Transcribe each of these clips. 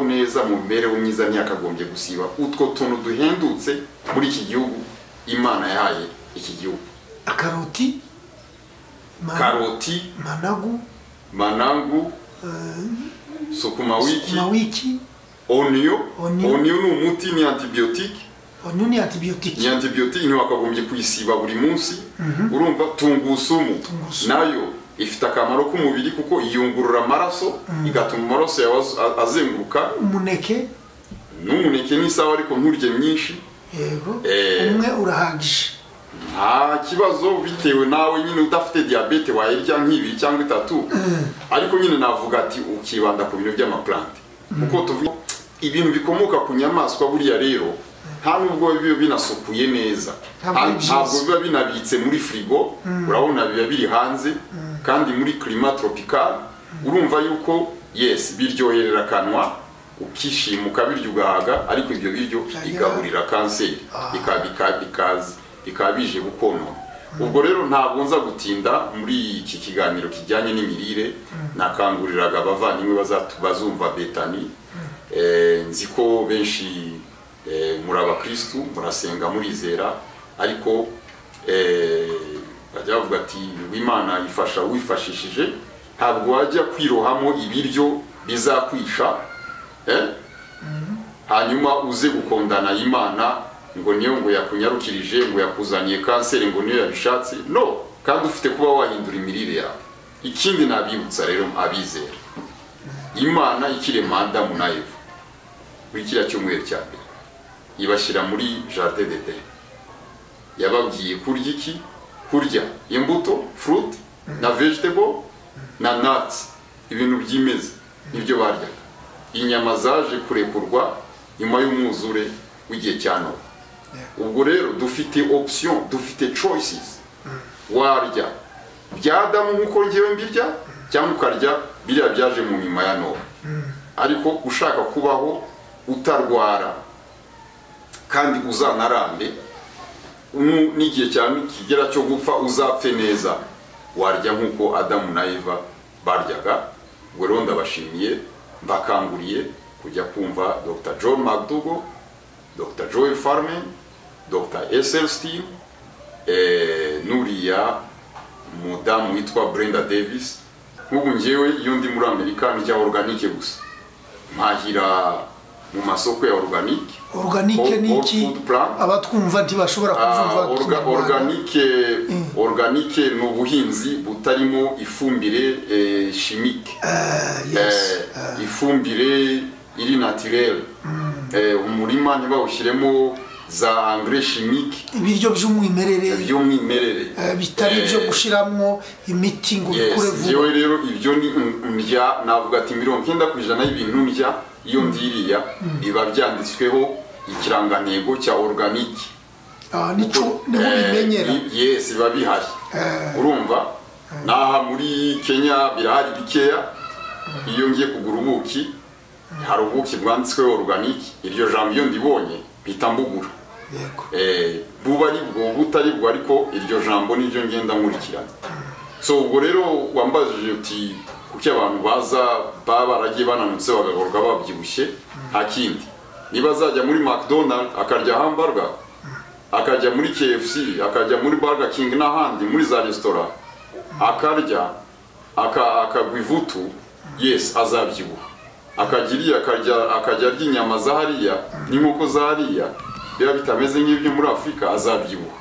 myiza mu mibereho myiza ntiyakagombye gusiba utwo tuntu duhendutse muri iki gihugu imana yahaye iki gihugu akaroti ma- karoti managu manangu eh, sukuma wiki sukuma wiki oniyo Oniyo. oniyo ni umuti ni antibiyotike onyo ni antibiyotiki ni antibiyotike ntiwakagombye kuyisiba buri munsi urumva tungusumu Tungurusumu. nayo ifite akamaro k'umubiri kuko yiyungurura amaraso igatuma amaraso yawe az- a- azenguruka umuneke n'umuneke n'isawa ariko nturye myinshi yego Eh. umwe urahagije nta kibazo bitewe nawe nyine udafite diyabete wayirya nk'ibiri cyangwa itatu ariko nyine navuga ati ukibanda ku bintu by'amaplante kuko tuvuga ibintu bikomoka ku nyamaswa buriya rero nta nubwo biba binasukuye neza Ntabwo ari Nta- byiza. ntabwo biba binabitse muri firigo urabona biba biri hanze kandi muri kirima toropikari urumva yuko yesi biryoherera akanwa ukishima ukabirya ugahaga ariko ibyo biryo Byagira- bigaburira kanseri bika- bika- bikaza- bikaba bije gukonona ubwo rero ntabwo nza gutinda muri iki kiganiro kijyanye n'imirire nakanguriraga abavandimwe bazatu- bazumva betani Eh, nzi ko benshi eh, muri abakirisitu murasenga murizera ariko eh, bajya bavuga ati w'imana ifasha wifashishije ntabwo wajya kwirohamo ibiryo bizakwisha eh? hanyuma uze gukundana imana ngo niyo ngo yakunyarukirije ngo yakuzaniye kanseri ngo niyo yabishatse no kandi ufite kuba wahindura imirire yawe ikindi nabibutsa rero abizera imana ikirema adamu na eva kuri kiriya cyumweru cya mbere ibashyira muri jardin de yababwiye kurya iki kurya imbuto fruit na vegetable na nuts ibintu byimeza nibyo baryaga inyama zaje kurekurwa nyuma y'umwuzure w'igihe cya nowa ubwo rero dufite option dufite choices warya bya adamu nk'uko ngewe mbirya cyangwa ukarya biriya byaje mu nyuma ya nowa ariko ushaka kubaho utarwara kandi uzanarambe nu- n'igihe cya kigera cyo gupfa uzapfe neza warya nk'uko adamu na eva baryaga ubwo rero ndabashimiye mbakanguriye kujya kumva dr john mcdougall dr joel farman dr esel steam eh, n'uriya mudamu witwa brenda davis nk'ubu ngewe iyo ndi muri amerika ndya organike gusa mpahira mu masoko ya organike oruganike Whole- ni whole iki food plan. abatwumva ntibashobora Ah, kubyumva orga- kinyarwanda. organique organique ni ubuhinzi butarimo ifumbire eh, chimique Ah, yes. Eh, ifumbire iri naturelle Eh, umurima ntibawushyiremo za engrais chimique ibiryo by'umwimerere by'umwimerere eh, bitari ibyo gushiramo imiti ngo Yes, bikure vuba njyewe rero ibyo ni n- ndya navuga ati mirongo icyenda ku ijana y'ibintu ndya iyo ndiriya biba byanditsweho ikirangantego cya organique Ah, nico niho ubimenyera Eh, i- yes biba bihari urumva n'aha muri kenya birahari bikeya iyo ngiye kugura ubuki hari ubuki bwanditsweho organique iryo jambo iyo ndibonye mpita mbugura yego Eh, buba ari bwo butari bwo ariko iryo jambo niryo ngenda nkurikirana so ubwo rero wambajije uti kuki abantu baza baba baragiye bananutse bagahorwa babyibushye nta kindi niba azajya muri mcdonald akarya hamburger akajya muri kfc akajya muri burger king n'ahandi muri za resitora akarya aka- akagwa ivutu yes azabyibuha akagira iyo akarya akajya arya inyama za hariya n'inkoko za hariya biba bitameze nk'ibyo muri afurika azabyibuha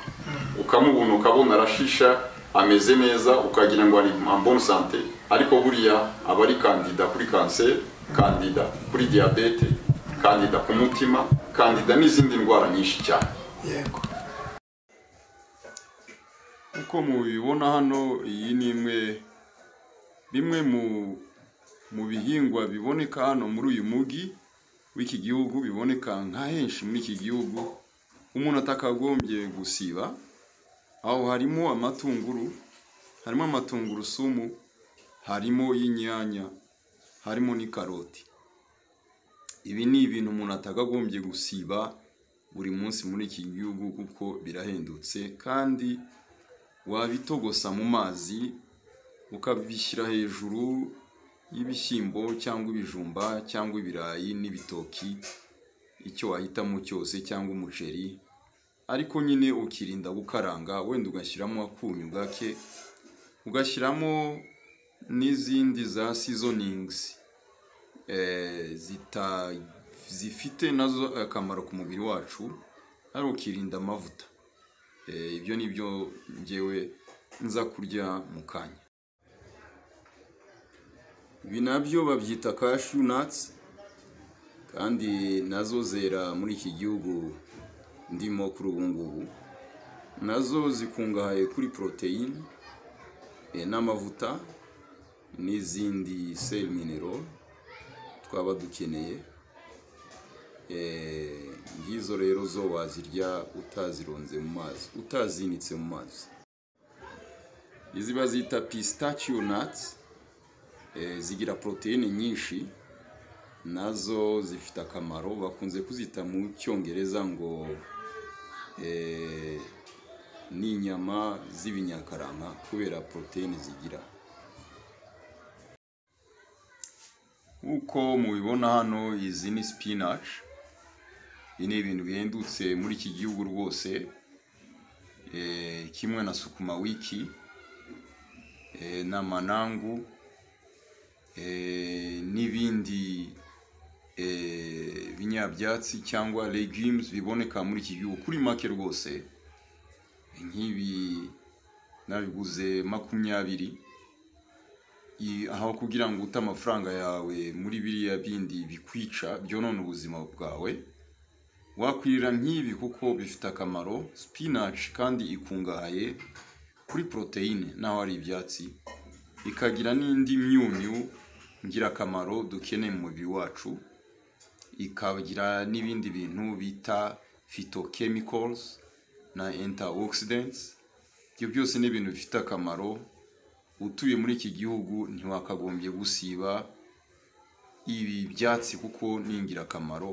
ukamubona ukabona arashisha ameze neza ukagira ngo ari ambone sante ariko buriya aba ari kandida kuri kanseri kandida kuri diyabete kandida ku mutima kandida n'izindi ndwara nyinshi cyane yego uko mubibona hano iyi ni imwe bimwe mu mu bihingwa biboneka hano muri uyu mujyi w'iki gihugu biboneka nka henshi muri iki gihugu umuntu atakagombye gusiba aho harimo amatunguru harimo amatungurusumu harimo y'inyanya harimo n'ikaroti ibi ni ibintu umuntu atakagombye gusiba buri munsi muri iki gihugu kuko birahendutse kandi wabitogosa mu mazi ukabishyira hejuru y'ibishyimbo cyangwa ibijumba cyangwa ibirayi n'ibitoki icyo wahitamo cyose cyangwa umuceri ariko nyine ukirinda gukaranga wenda ugashyiramo akunyu gake ugashyiramo n'izindi za seasonings eh, zita- zifite nazo akamaro ku mubiri wacu ari ukirinda amavuta Eh, ibyo ni byo ngewe nza kurya mu kanya ibi nabyo babyita cashew nuts kandi nazo zera muri iki gihugu ndimo kuri ubu ngubu nazo zikungahaye kuri poroteyine eh, n'amavuta n'izindi sel mineral twaba dukeneye Eh, ngizo rero zo wazirya utazironze mu mazi utazinitse mu mazi izi bazita pistachio nuts Eh, zigira poroteyine nyinshi nazo zifite akamaro bakunze kuzita mu cyongereza ngo eh, ni inyama z'ibinyakaranka kubera poroteyine zigira uko mubibona hano izi ni spinach ibi ni ibintu bihendutse muri iki gihugu rwose Eh, kimwe na sukuma wiki eh, n'amanangu eh, n'ibindi eh, binyabyatsi cyangwa legumes biboneka muri iki gihugu kuri make rwose nk'ibi nabiguze makumyabiri i- aho kugira ngo ute amafaranga yawe muri biriya bindi bikwica byonona ubuzima bwawe wakwirira nk'ibi kuko bifite akamaro spinach kandi ikungahaye kuri poroteyine naho ari ibyatsi ikagira n'indi myunyu ngirakamaro dukeneye mu mubiri wacu ikagira n'ibindi bintu bita phytochemicals na antioxidants ibyo byose ni ibintu bifite akamaro utuye muri iki gihugu ntiwakagombye gusiba ibi byatsi kuko ni ingirakamaro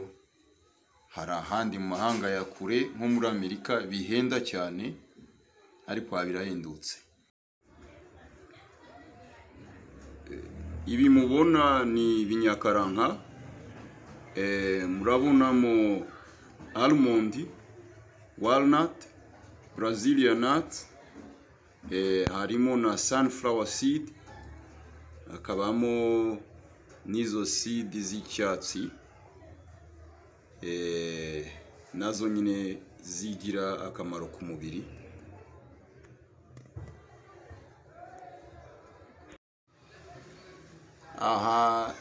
hari ahandi mu mahanga ya kure nko muri amerika bihenda cyane ariko aha birahendutse ibi mubona ni ibinyakaranka Eh, murabonamo almond walnut brazilian nut Eh, harimo na sunflower seed hakabamo n'izo seed z'icyatsi Eh, nazo nyine zigira akamaro ku mubiri aha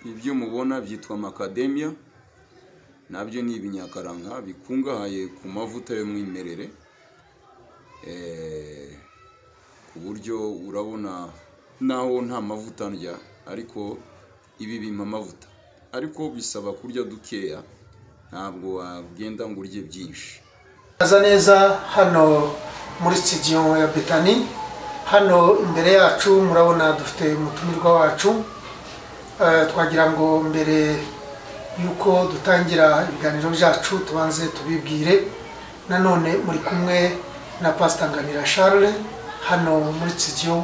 ibyo mubona byitwa makademiya nabyo ni ibinyakaranka bikungahaye ku mavuta y'umwimerere Eh, ku buryo urabona naho nta mavuta ndya ariko ibi bimpa amavuta ariko bisaba kurya dukeya ntabwo wagenda ngo urye byinshi Neza neza hano muri studio ya Betani hano imbere yacu murabona dufite umutumirwa wacu Eh, twagira ngo mbere y'uko dutangira ibiganiro byacu tubanze tubibwire nanone muri kumwe na Pastor Nganira Charles hano muri studio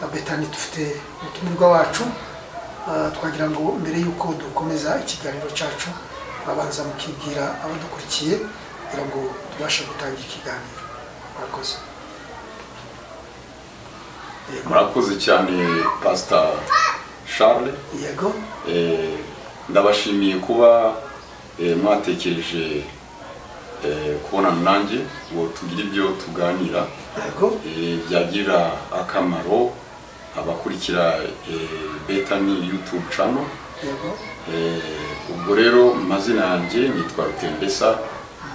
ya Betani dufite umutumirwa wacu Eh, twagira ngo mbere y'uko dukomeza ikiganiro cyacu babanza mukibwira abadukurikiye kugira ngo tubashe gutangira ikiganiro murakoze yego murakoze cyane pasita charles yego Eh, ndabashimiye kuba eh, mwatekereje eh, kubonana nanjye ngo tugire ibyo tuganira yego eh, byagirira akamaro abakurikira eh, betani youtube channel yego Eh, ubwo rero mu mazina yanjye nitwa rutembesa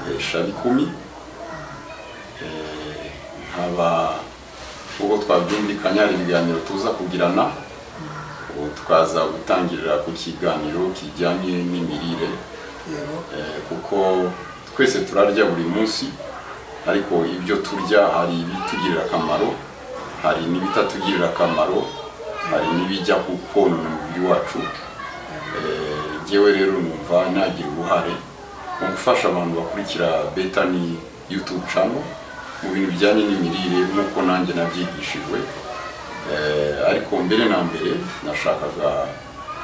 eh, shabikumi Eh, nkaba ubwo twabyumvikanye hari ibiganiro tuza kugirana ubu tukaza gutangirira ku kiganiro kijyanye n'imirire yego eh, kuko twese turarya buri munsi ariko ibyo turya hari ibitugirira akamaro hari n'ibitatugirira akamaro hari n'ibijya konona umubiri wacu ngewe rero numva nagira uruhare mu gufasha abantu bakurikira betani youtube channel mu bintu bijyanye n'imirire nk'uko nanjye nabyigishijwe Eh, ariko mbere na mbere nashakaga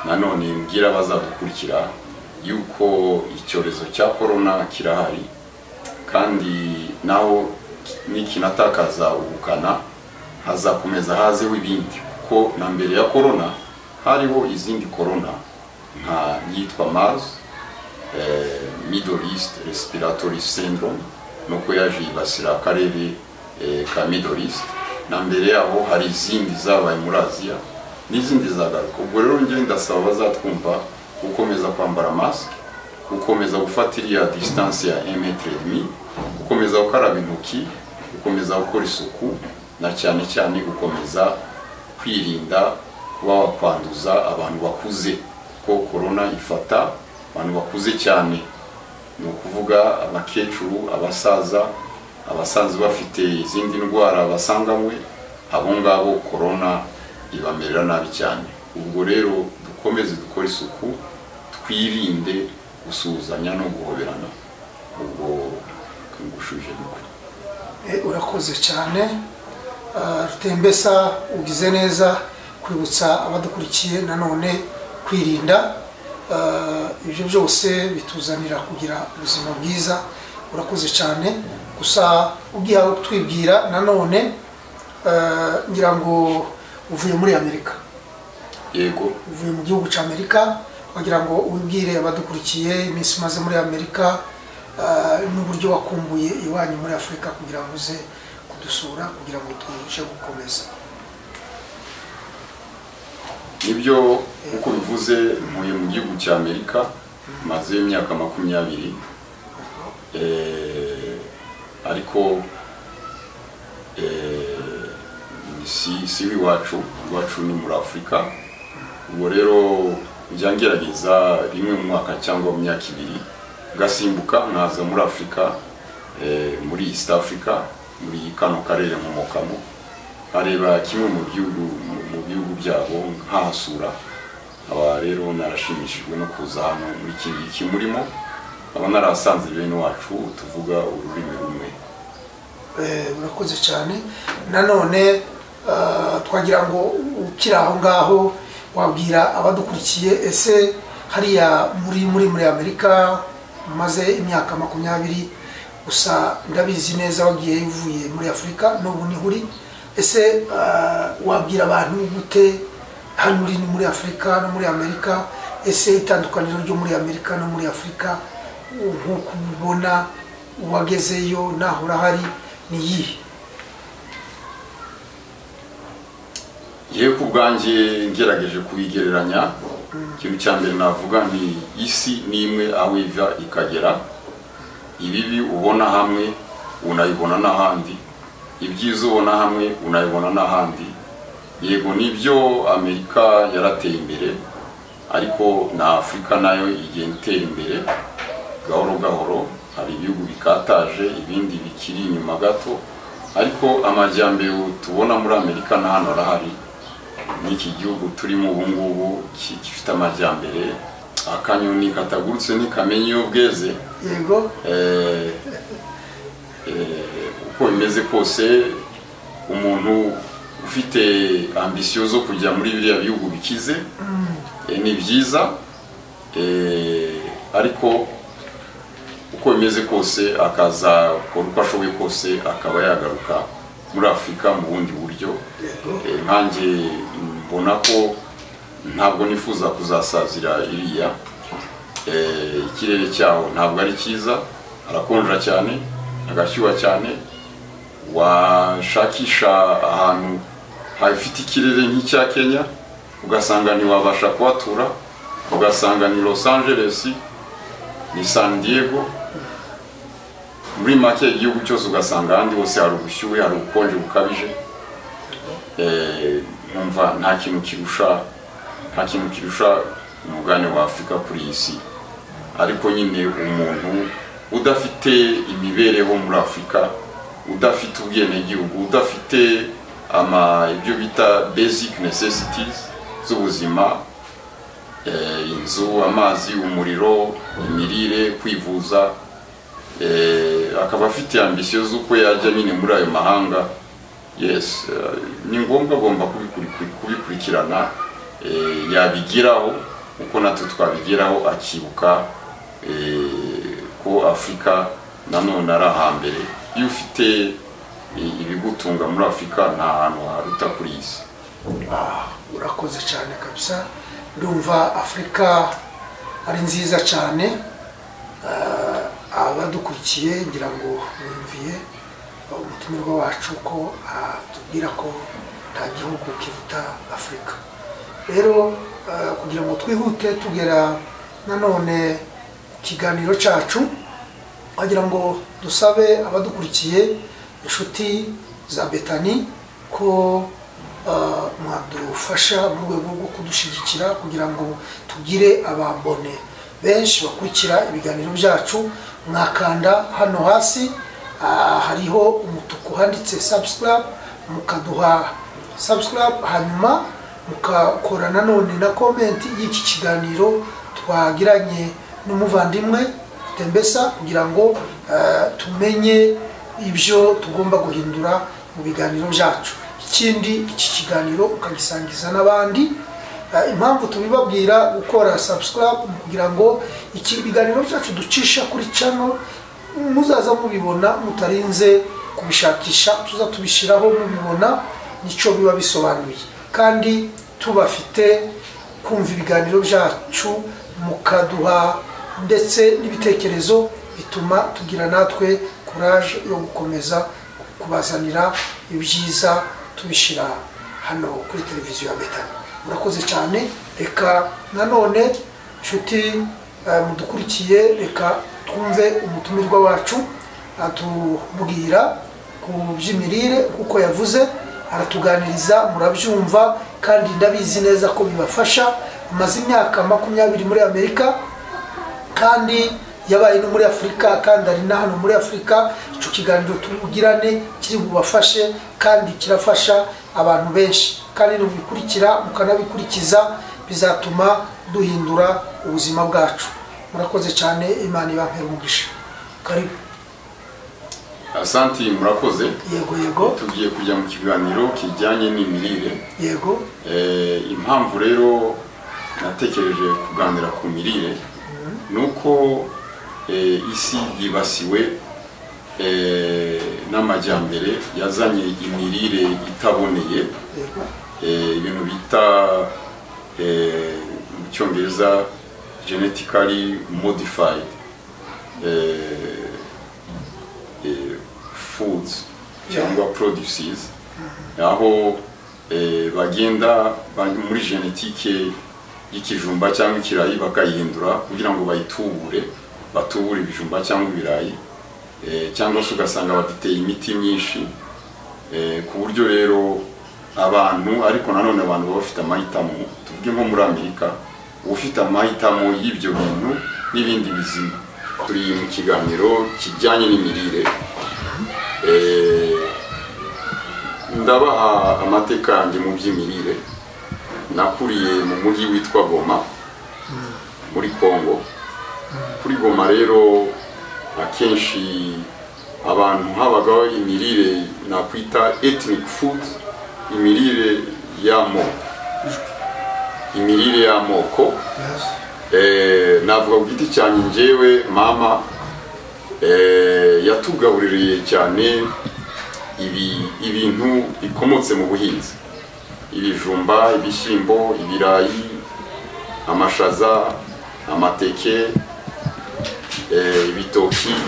nanone mbwira abazadukurikira yuko icyorezo cya korona kirahari kandi naho nikinatakaza ubukana hazakomeza hazeho ibindi kuko na mbere ya korona hariho izindi korona nka yitwa mars eh, middle east respiratory syndrome nuko yaje yibasira akarere eh, ka middle east na mbere yaho hari izindi zabaye muri aziya n'izindi zagaruka ubwo rero njye ndasaba bazatwumva gukomeza kwambara masike gukomeza gufata iriya disitansi ya emetero emi gukomeza gukaraba intoki gukomeza gukora isuku na cyane cyane gukomeza kwirinda kuba wakwanduza abantu bakuze kuko korona ifata abantu bakuze cyane ni ukuvuga abakecuru abasaza abasanzwe bafite izindi ndwara basanganywe abo ngabo korona ibamerera nabi cyane ubwo rero dukomeze dukore isuku twirinde gusuhuzanya no guhoberana ubwo ngushuje mukuru Eh, urakoze cyane Ah, rutembesa ugize neza kwibutsa abadukurikiye nanone kwirinda Ah, ibyo byose bituzanira kugira ubuzima bwiza urakoze cyane gusa ugihawe kutwibwira nanone ah, ngira ngo uvuye muri amerika yego uvuye mu gihugu cya amerika wagira ngo ubibwire abadukurikiye iminsi umaze muri amerika ah, n'uburyo wakumbuye iwanyu muri afurika kugira ngo uze kudusura kugira ngo tubashe gukomeza nibyo uko bivuze ntuye mu gihugu cya amerika maze imyaka makumyabiri Eh, ariko eh, si si iwacu iwacu ni muri afurika ubwo rero njya ngerageza rimwe mu mwaka cyangwa mu myaka ibiri ngasimbuka nkaza muri afurika eh, muri east africa muri kano karere nkomokamo nkareba kimwe mu bihugu mu- mu bihugu byabo nkahasura aba rero narashimishijwe no kuza hano muri iki ngiki murimo aba narasanze bene wacu tuvuga ururimi rumwe Eh, urakoze cyane nanone ah, twagira ngo ukiri aho ngaho wabwira abadukurikiye ese hariya muri muri muri amerika maze imyaka makumyabiri gusa ndabizi neza wagiye uvuye muri afurika n'ubu niho uri ese ah, wabwira abantu gute hano uri ni muri afurika no muri amerika ese itandukaniro ryo muri amerika no muri afurika nk'uko ubibona uwagezeyo naho urahari ni iyihe yewe ku bwanjye ngerageje kuyigereranya ikintu cya mbere navuga nti isi ni imwe aho iva ikagera ibibi ubona hamwe unabibona n'ahandi ibyiza ubona hamwe unabibona n'ahandi yego nibyo amerika yarateye imbere ariko na afurika nayo igenda itera imbere gahoro gahoro hari ibihugu bikataje ibindi bikiri inyuma gato ariko amajyambere tubona muri amerika na hano arahari n'iki gihugu turimo ubu ngubu ki- gifite amajyambere akanyoni katagurutse ntikamenye iyo bweze yego Eh, eh, uko bimeze kose umuntu ufite ambisiyo zo kujya muri biriya bihugu bikize eh, ni byiza eh, ariko uko bimeze kose akaza akora uko ashoboye kose akaba yagaruka muri afurika mu bundi buryo yego Eh, nkanjye mbona ko ntabwo nifuza kuzasazira iriya Eh, ikirere cyaho ntabwo ari cyiza harakonja cyane hagashyuha cyane washakisha ahantu hafite ikirere nk'icya kenya ugasanga ntiwabasha kuhatura ugasanga ni los angeles ni san diego muri make igihugu cyose ugasanga ahandi hose hari ubushyuhe hari ubukonje bukabije Eh, numva nta kintu kirusha nta kintu kirusha umugabane wa afurika kuri iyi si ariko nyine umuntu udafite imibereho muri afurika udafite ubwenegihugu udafite ama ibyo bita basic necessities z'ubuzima eh, inzu amazi umuriro imirire kwivuza eh, akaba afite ambisiyo z'uko yajya nyine muri ayo mahanga yes eh, ni ngombwa agomba kubikuri- kubikurikirana eh, yabigeraho uko natwe twabigeraho akibuka eh, ko afurika nanone ari ahambere iyo ufite eh, ibigutunga muri afurika nta hantu haruta kuri iyi si Ah, urakoze cyane kabisa ndumva afurika ari nziza cyane Ah, abadukurikiye ngira ngo mwumviye umutumirwa wacu ko atubwira ko nta gihugu kiruta afurika rero ah, kugira ngo twihute tugera nanone ku kiganiro cyacu wagira ngo dusabe abadukurikiye inshuti za betani ko ah, mwadufasha mu rwego rwo kudushyigikira kugira ngo tugire abambone benshi bakurikira ibiganiro byacu mwakanda hano hasi ah, hariho umutuku handitse subscribe mukaduha subscribe hanyuma mukakora nanone na komenti y'iki kiganiro twagiranye n'umuvandimwe tembesa kugira ngo eh, tumenye ibyo tugomba guhindura mu biganiro byacu ikindi iki kiganiro ukagisangiza n'abandi Eh, impamvu tubibabwira gukora subscribe kugira ngo iki biganiro byacu ducisha kuri channel muzaza mubibona mutarinze kubishakisha tuza tubishyiraho mubibona nicyo biba bisobanuye kandi tubafite kumva ibiganiro byacu mukaduha ndetse n'ibitekerezo bituma tugira natwe kuraje yo gukomeza kubazanira ibyiza tubishyira hano kuri televiziyo ya betani murakoze cyane reka nanone nshuti eh, mudukurikiye reka twumve umutumirwa wacu atubwira ku by'imirire kuko yavuze aratuganiriza murabyumva kandi ndabizi neza ko bibafasha amaze imyaka makumyabiri muri amerika kandi yabaye no muri afurika kandi ari na hano muri afurika icyo kiganiro tugirane kiri bubafashe kandi kirafasha abantu benshi kandi nubikurikira mukanabikurikiza bizatuma duhindura ubuzima bwacu murakoze cyane imana ibampera umugisha karibu asante murakoze yego yego tugiye kujya mu kiganiro kijyanye n'imirire yego Eh, impamvu rero natekereje kuganira ku mirire ni uko eh, isi yibasiwe eh, n'amajyambere yazanye imirire itaboneye yego eh, ibintu bita eh, mu cyongereza genetically modified eh, eh, foods cyangwa produces aho eh, bagenda ba- muri genetike y'ikijumba cyangwa ikirayi bakayihindura kugira ngo bayitubure batubure ibijumba cyangwa ibirayi eh, cyangwa se ugasanga baduteye imiti myinshi Eh, ku buryo rero abantu ariko nanone abantu baba bafite amahitamo tuvuge nko muri amerika uba ufite amahitamo y'ibyo bintu n'ibindi bizima turi mu kiganiro kijyanye n'imirire Eh, ndabaha amateka yanjye mu by'imirire nakuriye mu mujyi witwa goma muri congo kuri goma rero akenshi abantu habagaho imirire nakwita ethnic food imirire y'amoko imirire y'amoko yes. Eh, navuga ku giti cyanjye njyewe mama eh, yatugabuririye cyane ibi- ibintu bikomotse mu buhinzi ibijumba ibishyimbo ibirayi amashaza amateke eh, ibitoki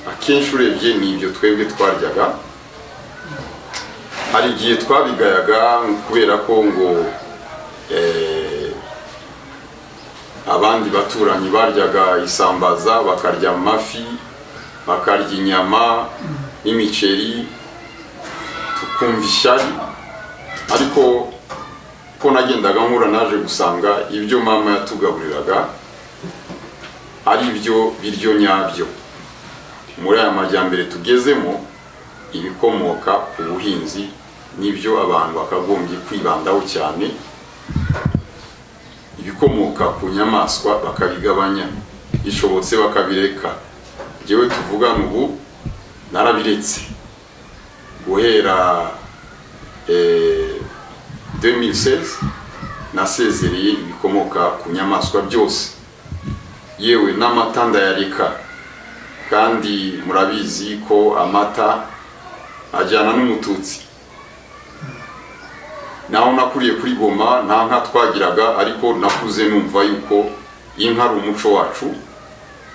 akenshi urebye ni ibyo twebwe twaryaga hari igihe twabigayaga kubera ko ngo eh, abandi baturanyi baryaga isambaza bakarya amafi bakarya inyama n'imiceri tukumva ishyari ariko ko nagendaga nkura naje gusanga ibyo mama yatugaburiraga ari byo biryo nyabyo muri aya majyambere tugezemo ibikomoka ku buhinzi nibyo abantu bakagombye kwibandaho cyane ibikomoka ku nyamaswa bakabigabanya bishobotse bakabireka njyewe tuvugana ubu narabiretse guhera eh, 2016 nasezereye ibikomoka ku nyamaswa byose yewe n'amata ndayareka kandi murabizi ko amata ajyana n'umututsi naho nakuriye kuri goma nta nka twagiraga ariko nakuze numva yuko inka ari umuco wacu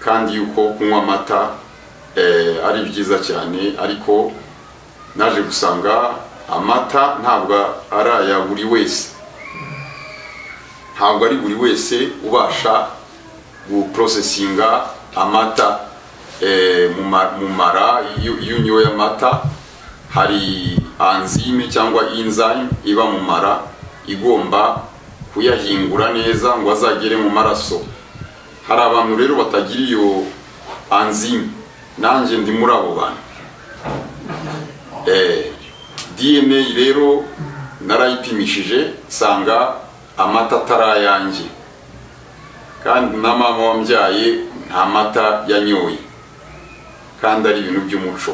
kandi yuko kunywa amata eh, ari byiza cyane ariko naje gusanga amata ntabwo ari aya buri wese ntabwo ari buri wese ubasha guprosesinga amata eh, mu ma- mu mara iyo iyo unyoye amata hari anzime cyangwa enzyme iba mu mara igomba kuyahingura neza ngo azagere mu maraso hari abantu rero batagira iyo anzime nanjye ndi muri abo bantu Eh, dna rero narayipimishije nsanga amata atari ayanjye kandi na mama wambyaye nta mata yanyoye kandi ari ibintu by'umuco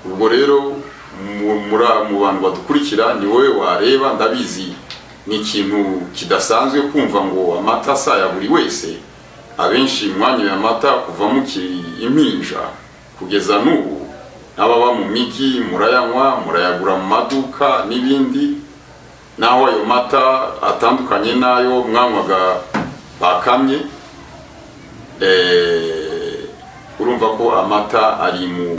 ubwo rero mu- muri- mu bantu badukurikira ni wowe wareba ndabizi ni ikintu kidasanzwe kumva ngo amata si aya buri wese abenshi mwanyoye amata kuva mukiri impinja kugeza n'ubu n'ababa mu migi murayanywa murayagura mu maduka n'ibindi naho ayo mata atandukanye n'ayo mwanywaga bakamye eh, urumva ko amata ari mu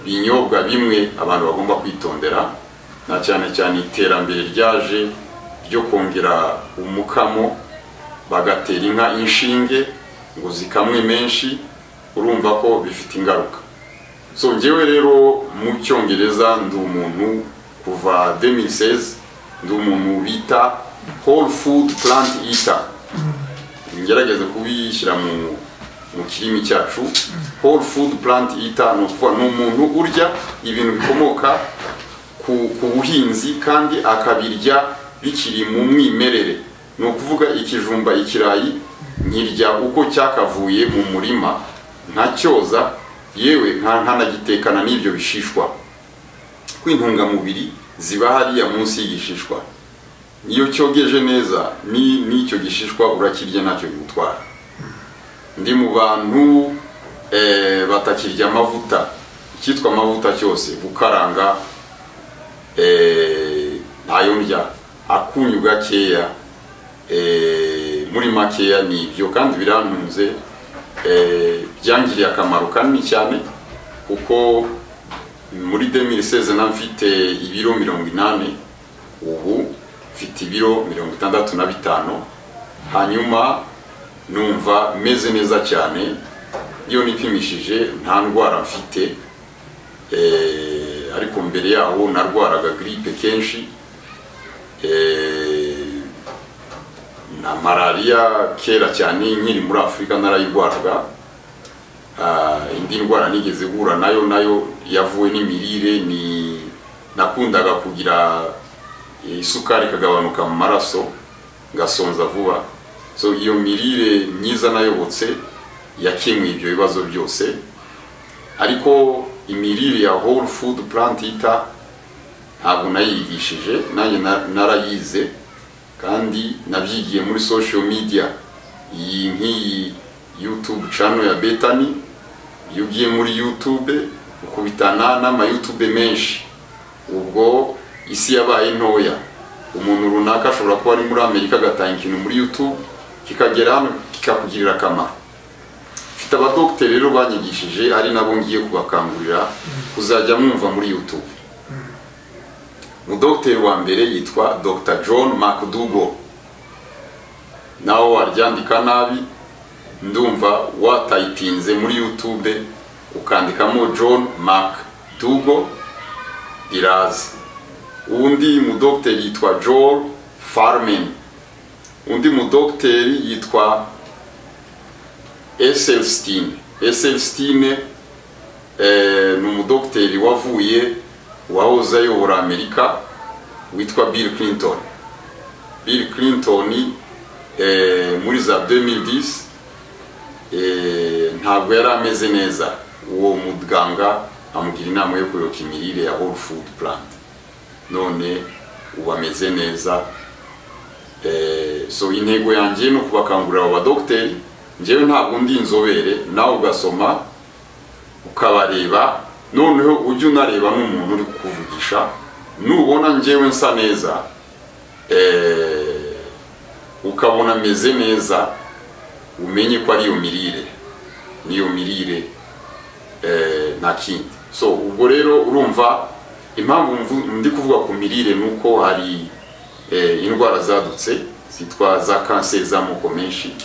binyobwa bimwe abantu bagomba kwitondera na cyane cyane iterambere ryaje ryo kongera umukamo bagatera inka inshinge ngo zikamwe menshi urumva ko bifite ingaruka so njyewe rero mu cyongereza ndi umuntu kuva 2016 ndi umuntu bita whole food plant eater ngerageza kubishyira mu mu kirimi cyacu whole food plant eater ni ukuvuga ni umuntu urya ibintu bikomoka ku, ku buhinzi kandi akabirya bikiri mu mwimerere ni ukuvuga ikijumba ikirayi nkirya uko cyakavuye mu murima ntacyoza yewe nka nkanagitekana n'ibyo bishishwa kw'intungamubiri ziba hariya munsi y'igishishwa iyo cyogeje neza ni- n'icyo gishishwa urakirya ntacyo bigutwara ndi mu bantu eh, batakirya amavuta icyitwa amavuta cyose gukaranga eh, ntayo ndya akunyu gakeya eh, muri makeya ni ibyo kandi birantunze eh, byangiriye akamaro kanini cyane kuko muri 2016 na mfite ibiro mirongo inani ubu mfite ibiro mirongo itandatu na bitanu hanyuma numva meze neza cyane iyo nipimishije nta ndwara mfite eh, ariko mbere yaho narwaraga gripe kenshi eh, na malariya kera cyane nkiri muri afurika narayirwaraga Ah, indi ndwara nigeze guhura nayo nayo yavuwe n'imirire ni nakundaga kugira eh, isukari ikagabanuka mu maraso ngasonza vuba so iyo mirire myiza nayobotse yakemuye ibyo bibazo byose ariko imirire ya whole food plant eater ntabwo nayigishije nanjye na- narayize kandi nabyigiye muri social media iyi nk'iyi youtube channel ya betani iyo ugiye muri youtube ukubitana n'ama youtube menshi ubwo isi yabaye ntoya umuntu runaka ashobora kuba ari muri amerika agatanga ikintu muri youtube kikagera hano kikakugirira akamaro mfite abadogiteri rero banyigishije ari nabo ngiye kubakangurira kuzajya mwumva muri youtube umudogiteri wa mbere yitwa dr john mcdougall nawe waryandika nabi ndumva watayitinze muri youtube ukandikamo john mcdougall iraza undi mudogiteri yitwa joel farman undi mudogiteri yitwa eselstine eselstine eh, ni umudogiteri wavuye wahoze ayobora amerika witwa bill clinton bill clinton eh, muri za 2010 eh, ntabwo yari ameze neza uwo muganga amugira inama yo kuyoka imirire ya whole food plant none ubu ameze neza Eh, so intego yanjye ni ukubakangurira abo badogiteri njyewe ntabwo ndi inzobere nawe ugasoma ukabareba noneho ujye unareba nk'umuntu uri kukuvugisha nubona njyewe nsa neza eh, ukabona ameze neza umenye ko ari iyo mirire niyo mirire eh, nta kindi so ubwo rero urumva impamvu mvu- ndi kuvuga ku mirire ni uko hari eh, indwara zadutse zitwa za kanseri z'amoko menshi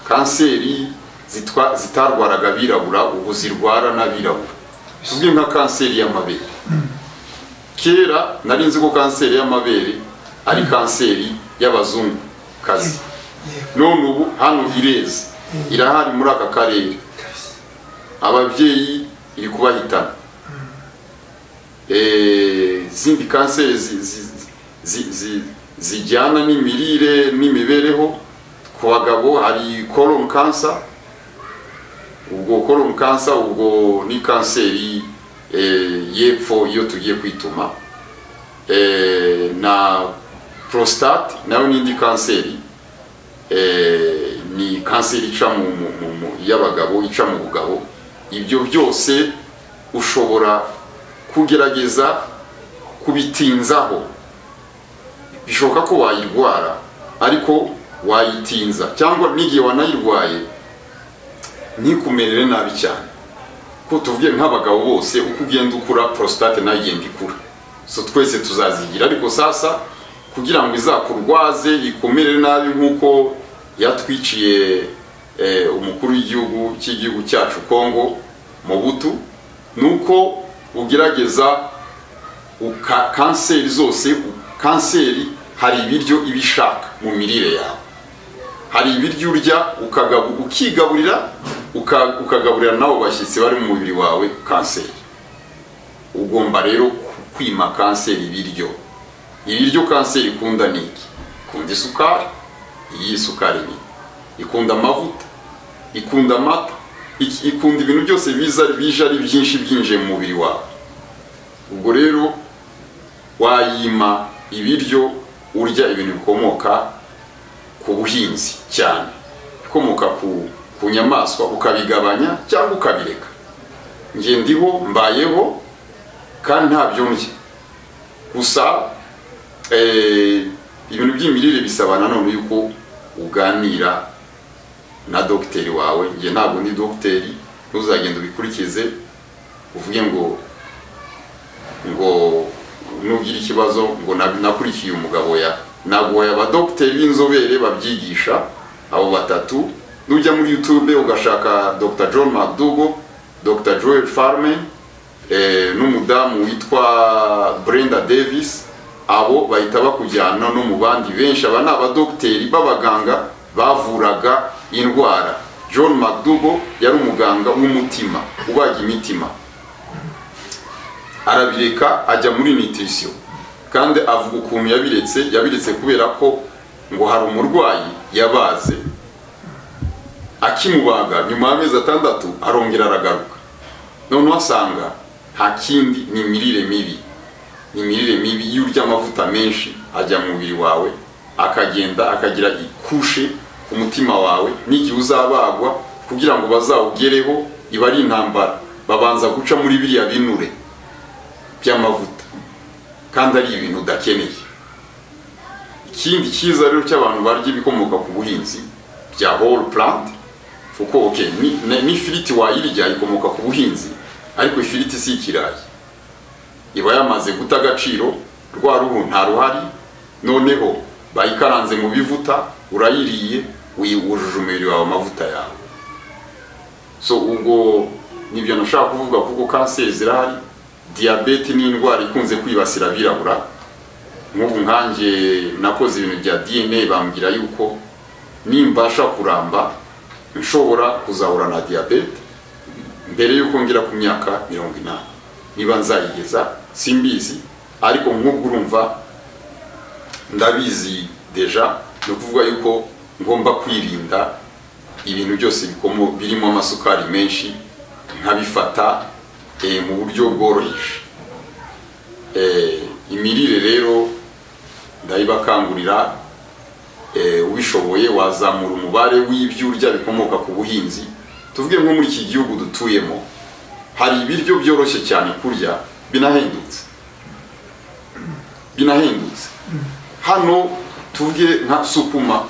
kanseri zitwa zitarwaraga abirabura ubu zirwara n'abirabura tuvuge nka kanseri y'amabere kera nari nzi ko kanseri y'amabere ari kanseri y'abazungu kazi yego none ubu hano ireze irahari muri aka karere ababyeyi iri kubahitana Eh, izindi kanseri zi- zi- zi- zi- zijyana n'imirire n'imibereho ku bagabo hari colon cancer ubwo colon cancer ubwo ni kanseri eh, y'epfo iyo tugiye kwituma Eh, na prostate nayo ni indi kanseri eh, ni kanseri ica mu, mu, mu, mu y'abagabo ica mu bugabo ibyo byose ushobora kugerageza kubitinzaho bishoboka ko wayirwara ariko wayitinza cyangwa n'igihe wanayirwaye ntikumerere nabi cyane ko tuvuge nk'abagabo bose uko ugenda ukura prostate nayo igenda ikura so twese tuzazigira ariko sasa kugira ngo izakurwaze ikumere nabi nk'uko yatwiciye eh, umukuru w'igihugu cy'igihugu cyacu kongo mu butu ni uko ugerageza uka- kanseri zose u- kanseri hari ibiryo iba ishaka mu mirire yawe hari ibiryo urya ukagabu- ukigaburira uka- ukagaburira nabo bashyitsi bari mu mubiri wawe kanseri ugomba rero kwima kanseri ibiryo ibiryo kanseri ikunda ni iki ikunda isukari iyi sukari ni ikunda amavuta ikunda amata ik- ikunda ibintu byose biza bije ari byinshi byinjiye mu mubiri wawe ubwo rero wayima ibiryo urya ibintu bikomoka ku buhinzi cyane bikomoka ku, ku nyamaswa ukabigabanya cyangwa ukabireka njye ndiho mbayeho kandi ntabyo ndya gusa eh, ibintu by'imirire bisaba nanone yuko uganira na dogiteri wawe njye ntabwo ndi dogiteri ntuzagenda ubikurikize uvuge ngo ngo nugira ikibazo ngo na- nakurikiye umugabo ya nagoye abadogiteri b'inzobere babyigisha abo batatu nujya muri youtube ugashaka dr john mcdougall dr joel farman eh, n'umudamu witwa brenda davis abo bahita bakujyana no mu bandi benshi aba ni abadogiteri b'abaganga bavuraga indwara john mcdougall yari umuganga w'umutima ubaga imitima arabireka ajya muri nutrition kandi avuga ukuntu yabiretse yabiretse kubera ko ngo hari umurwayi yabaze akimubaga nyuma y'amezi atandatu arongera aragaruka noneho asanga nta kindi ni imirire mibi ni imirire mibi iyo urya amavuta menshi ajya mu mubiri wawe akagenda akagira ikushe ku mutima wawe n'igihe uzabagwa kugira ngo bazawugereho iba ari intambara babanza guca muri biriya binure by'amavuta kandi ari ibintu udakeneye ikindi cyiza rero cy'abantu barya ibikomoka ku buhinzi bya whole plant kuko okay, ni- ni- n'ifiriti wayirya ikomoka ku buhinzi ariko ifiriti si ikirayi iba yamaze guta agaciro rwa ruhu nta ruhari noneho bayikaranze mu bivuta urayiriye wujuje umubiri wawe amavuta yawe so ubwo nibyo nashaka kuvuga kuko kanseri zirahari diyabete ni indwara ikunze kwibasira abirabura nk'ubu nkanjye nakoze ibintu bya dna bambwira yuko nimbasha kuramba nshobora kuzahura na diyabete mbere y'uko ngera ku myaka mirongo inani niba nzayigeza simbizi ariko nk'ubwo urumva ndabizi deja ni ukuvuga yuko ngomba kwirinda ibintu byose bikomo- birimo amasukari menshi nkabifata eh, mu buryo bworoheje Eh, imirire rero ndayibakangurira eh, ubishoboye wazamura umubare w'ibyo urya bikomoka ku buhinzi tuvuge nko muri iki gihugu dutuyemo hari ibiryo byoroshye cyane kurya binahendutse binahendutse hano tuvuge nka sukuma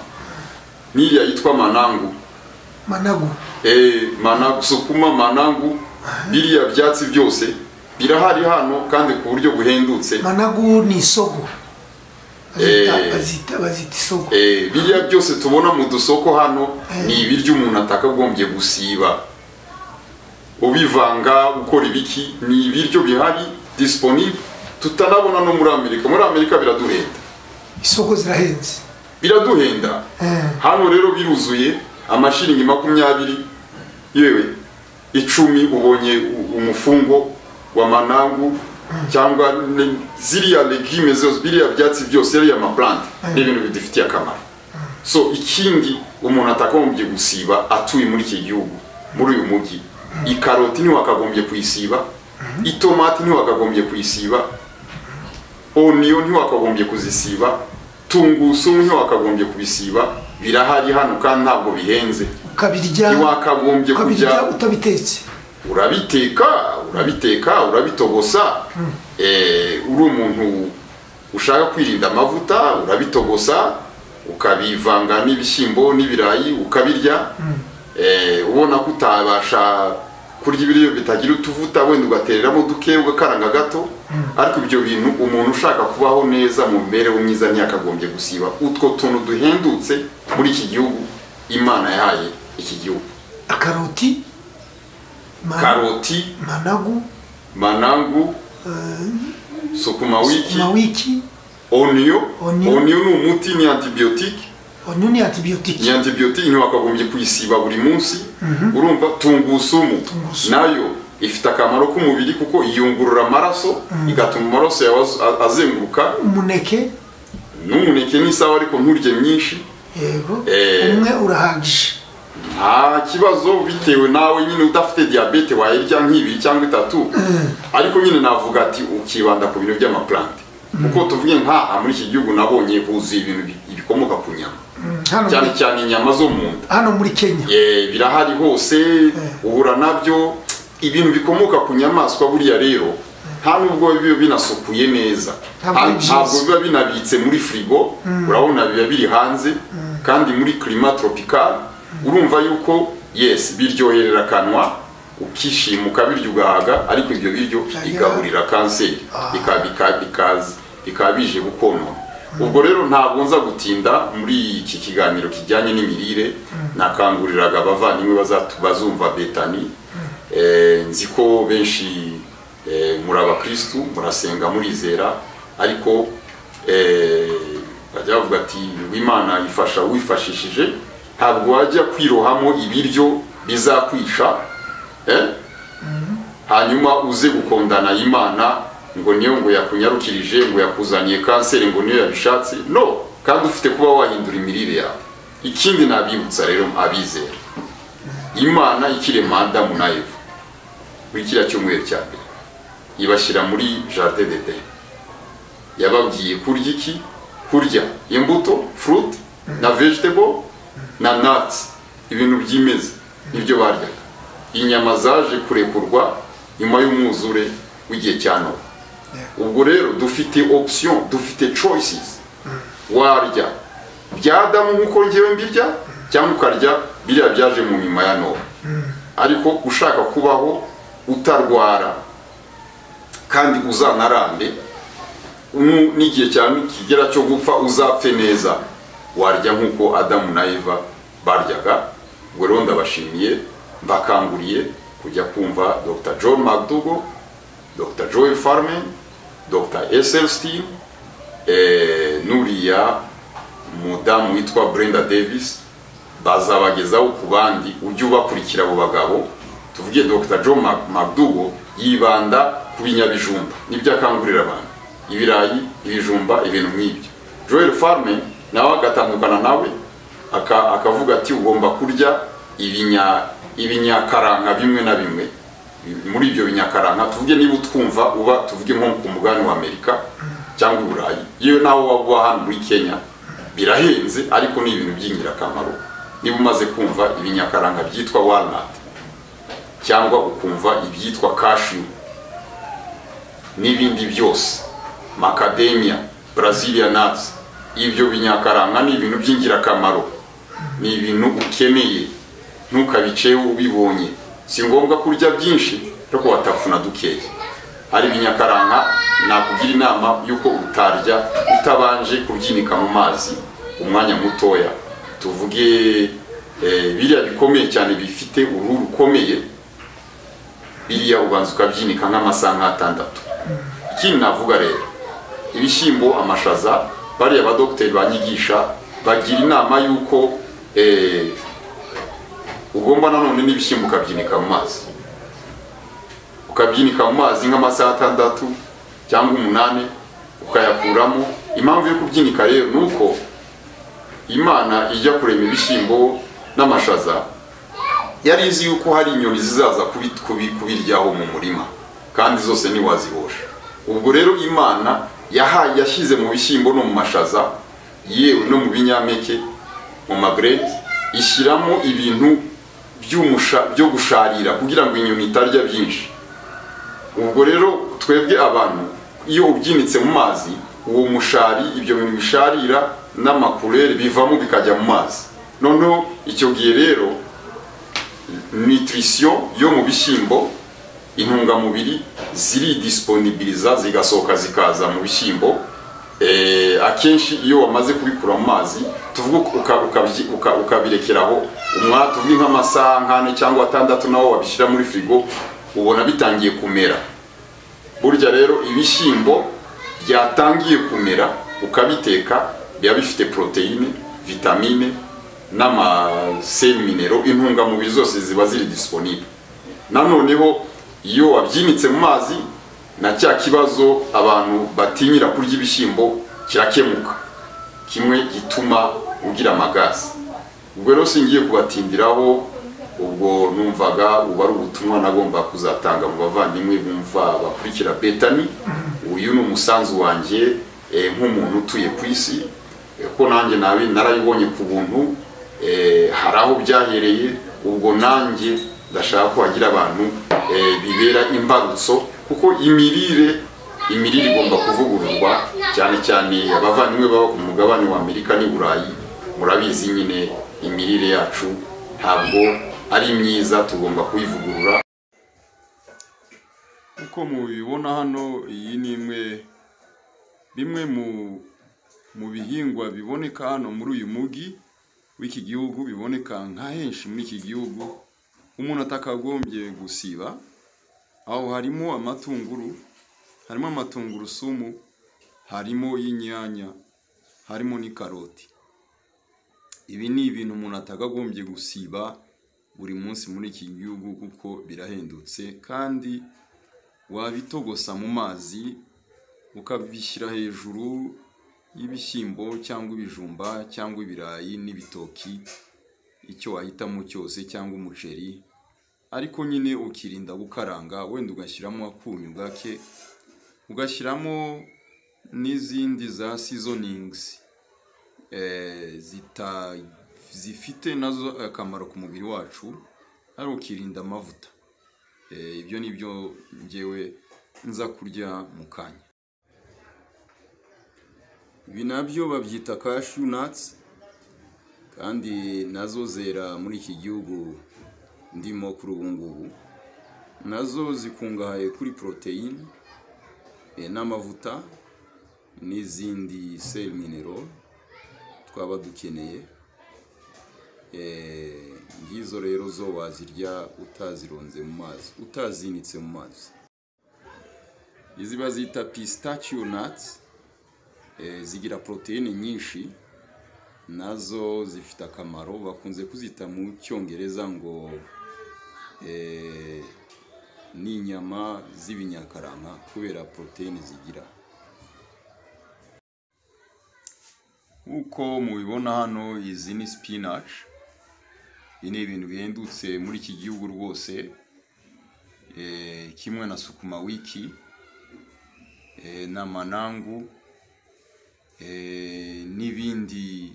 niriya yitwa manangu managu eh, manangu sukuma manangu biriya byatsi byose birahari hano kandi ku buryo buhendutse managu ni isogo bazita Eh. bazita- bazita isogo Eh, biriya byose tubona mu dusoko hano ni ibiryo umuntu atakagombye gusiba ubivanga ukora ibiki ni ibiryo bihari disiponible tutanabona no muri amerika muri amerika biraduhenda isogo zirahenze biraduhenda Eh, hano rero biruzuye amashiringi makumyabiri yewe icumi ubonye u- umufungo wa manangu cyangwa ne- ziriya legime zose biriya byatsi byose yariya maplante ni ibintu bidufitiye akamaro so ikindi umuntu atakagombye gusiba atuye muri iki gihugu muri uyu mujyi ikaroti ntiwakagombye kuyisiba itomati ntiwakagombye kuyisiba oniyo ntiwakagombye kuzisiba tungurusumu ntiwakagombye kubisiba birahari hano kandi ntabwo bihenze ukabirya ntiwakagombye ukabirya kujya utabitetse urabiteka urabiteka urabitogosa Eh, uri umuntu ushaka kwirinda amavuta urabitogosa ukabivanga n'ibishyimbo n'ibirayi ukabirya Eh, ubona ko utabasha kurya ibiryo bitagira utuvuta wenda ugatereramo duke ugakaranga gato ariko ibyo bintu umuntu ushaka kubaho neza mu mibereho myiza ntiyakagombye gusiba utwo tuntu duhendutse muri iki gihugu imana yahaye iki gihugu akaroti ma- karoti managu manangu sukuma wiki mawiki oniyo Oniyo. oniyo ni umuti ni antibiotike onyo ni antibiyotiki ni antibiyotike ntiwakagombye kuyisiba buri munsi urumva tungurusumu Tungurusumu. nayo ifite akamaro k'umubiri kuko iyungurura amaraso igatuma amaraso yawe az- a- azenguruka umuneke n'umuneke n'isawa ariko nturye myinshi yego Eh. umwe urahagije nta kibazo bitewe nawe nyine udafite diyabete wayirya nk'ibiri cyangwa itatu ariko nyine navuga ati ukibanda ku bintu by'amaplante kuko tuvuge nk'aha muri iki gihugu nabonye huzuye ibintu bi- bikomoka ku nyama hano cyane muri- cyane inyama zo mu nda hano muri kenya Eh, birahari hose uhura nabyo ibintu bikomoka ku nyamaswa buriya rero nta nubwo biba binasukuye neza Ntabwo Ha- ari byiza. ntabwo biba binabitse muri firigo urabona biba biri hanze kandi muri kirima toropikari urumva yuko yes biryoherera akanwa ukishima ukabirya ugahaga ariko ibyo biryo Byagira- bigaburira kanseri Ah. bika- bika- bikaza- bikaba bije gukonona ubwo rero ntabwo nza gutinda muri iki kiganiro kijyanye n'imirire nakanguriraga abavandimwe bazatu- bazumva betani Eh, nzi ko benshi eh, muri abakirisitu murasenga murizera ariko eh, bajya bavuga ati imana ifasha wifashishije ntabwo wajya kwirohamo ibiryo bizakwisha eh? hanyuma uze gukundana imana ngo niyo ngo yakunyarukirije ngo yakuzaniye kanseri ngo niyo yabishatse no kandi ufite kuba wahindura imirire yawe ikindi nabibutsa rero abizera imana ikirema adamu na eva muri kiriya cyumweru cya mbere ibashyira muri jardin de den yababwiye kurya iki kurya imbuto fruit na vegetable na nuts ibintu by'imeza nibyo baryaga inyama zaje kurekurwa nyuma y'umwuzure w'igihe cya nowa ubwo rero dufite option dufite choices warya bya adamu nk'uko ngewe mbirya cyangwa ukarya biriya byaje mu nyuma ya nowa ariko ushaka kubaho utarwara kandi uzanarambe nu- n'igihe cyane kigera cyo gupfa uzapfe neza warya nk'uko adamu na eva baryaga ubwo rero ndabashimiye mbakanguriye kujya kumva dr john mcdougall dr joel farman dr eselstein eh, n'uriya mudamu witwa brenda davis bazabagezaho ku bandi ujye ubakurikira abo bagabo tuvuge dr john Mac- mcdougall yibanda ku binyabijumba nibyo akangurira abantu ibirayi ibijumba ibintu nk'ibyo joel farman nawe agatandukana nawe aka- akavuga ati ugomba kurya ibinya ibinyakaranka bimwe na bimwe muri ibyo binyakaranka tuvuge niba utwumva uba tuvuge nko ku mugabane wa amerika cyangwa cyangwa i burayi yewe nawe wagwa hano muri kenya birahenze ariko ni ibintu by'ingirakamaro niba umaze kumva ibinyakaranga byitwa walnut cyangwa ukumva ibyitwa cashew n'ibindi byose macadamia brazilian nuts ibyo binyakaranga ni ibintu by'ingirakamaro ni ibintu ukeneye ntukabiceho ubibonye si ngombwa kurya byinshi ariko watafuna dukeya hari ibinyakaranga nakugira inama y'uko utarya utabanje kubyinika mu mazi umwanya mutoya tuvuge eh, biriya bikomeye cyane bifite uruhu rukomeye biriya ubanza ukabyinika nk'amasaha nk'atandatu ikindi navuga rero ibishyimbo amashaza bariya badogiteri banyigisha bagira inama y'uko eh, ugomba nanone n'ibishyimbo ukabyinika mu mazi ukabyinika mu mazi nk'amasaha atandatu cyangwa umunani ukayakuramo impamvu yo kubyinika rero ni uko imana ijya kurema ibishyimbo n'amashaza yari izi yuko hari inyoni zizaza kubi- kubi- kubiryaho mu murima kandi zose ntiwazihosha ubwo rero imana yahaye yashyize mu bishyimbo no mu mashaza yewe no mu binyampeke mu magreti ishyiramo ibintu by'umusha- byo gusharira kugira ngo inyoni itarya byinshi ubwo rero twebwe abantu iyo ubyinitse mu mazi uwo mushari ibyo bintu bisharira n'amakurere bivamo bikajya mu mazi noneho icyo gihe rero nutrition yo mu bishyimbo intungamubiri ziridisiponibiriza zigasohoka zikaza mu bishyimbo Eh, akenshi iyo wamaze kubikura mu mazi tuvuge uka- ukabyi- uka- ukabirekeraho umwanya tuvuge nk'amasaha nk'ane cyangwa atandatu nawo wabishyira muri firigo ubona bitangiye kumera burya rero ibishyimbo byatangiye kumera ukabiteka biba bifite poroteyine vitamine n'amaseminero intungamubiri zose ziba ziri disiponible nanoneho iyo wabyinitse mu mazi na cya kibazo abantu batinyira kurya ibishyimbo kirakemuka kimwe gituma ugira amagazi ubwo rero singiye kubatindiraho ubwo numvaga uba ari ubutumwa nagomba kuzatanga mu bavandimwe bumva bakurikira betani uyu ni umusanzu wanjye eh, nk'umuntu utuye ku isi eh, ko nanjye nabi narayibonye ku buntu eh, hari aho byahereye ubwo nanjye ndashaka ko hagira abantu eh, bibera imbarutso kuko imirire imirire igomba kuvugururwa cyane cyane abavandimwe baba ku mugabane wa amerika n'i burayi murabizi nyine imirire yacu ntabwo ari myiza tugomba kuyivugurura uko mubibona hano iyi ni imwe bimwe mu mu bihingwa biboneka hano muri uyu mujyi w'iki gihugu biboneka nka henshi muri iki gihugu umuntu atakagombye gusiba aho harimo amatunguru harimo amatungurusumu harimo inyanya harimo n'ikaroti ibi ni ibintu umuntu atakagombye gusiba buri munsi muri iki gihugu kuko birahendutse kandi wabitogosa mu mazi ukabishyira hejuru y'ibishyimbo cyangwa ibijumba cyangwa ibirayi n'ibitoki icyo wahitamo cyose cyangwa umuceri ariko nyine ukirinda gukaranga wenda ugashyiramo akunyu gake ugashyiramo n'izindi za seasonings eh, zita- zifite nazo akamaro ku mubiri wacu ari ukirinda amavuta Eh, ibyo ni byo ngewe nza kurya mu kanya ibi nabyo babyita cashew nuts kandi nazo zera muri iki gihugu ndimo kuri ubu ngubu nazo zikungahaye kuri poroteyine eh, n'amavuta n'izindi sel minero twaba dukeneye Eh, ngizo rero zo wazirya utazironze mu mazi utazinitse mu mazi izi bazita pistachio nuts eh, zigira poroteyine nyinshi nazo zifite akamaro bakunze kuzita mu cyongereza ngo eh, ni inyama z'ibinyakaranga kubera poroteyine zigira uko mubibona hano izi ni spinach ibi ni ibintu bihendutse muri iki gihugu rwose eh, kimwe na sukuma wiki eh, n'amanangu eh, n'ibindi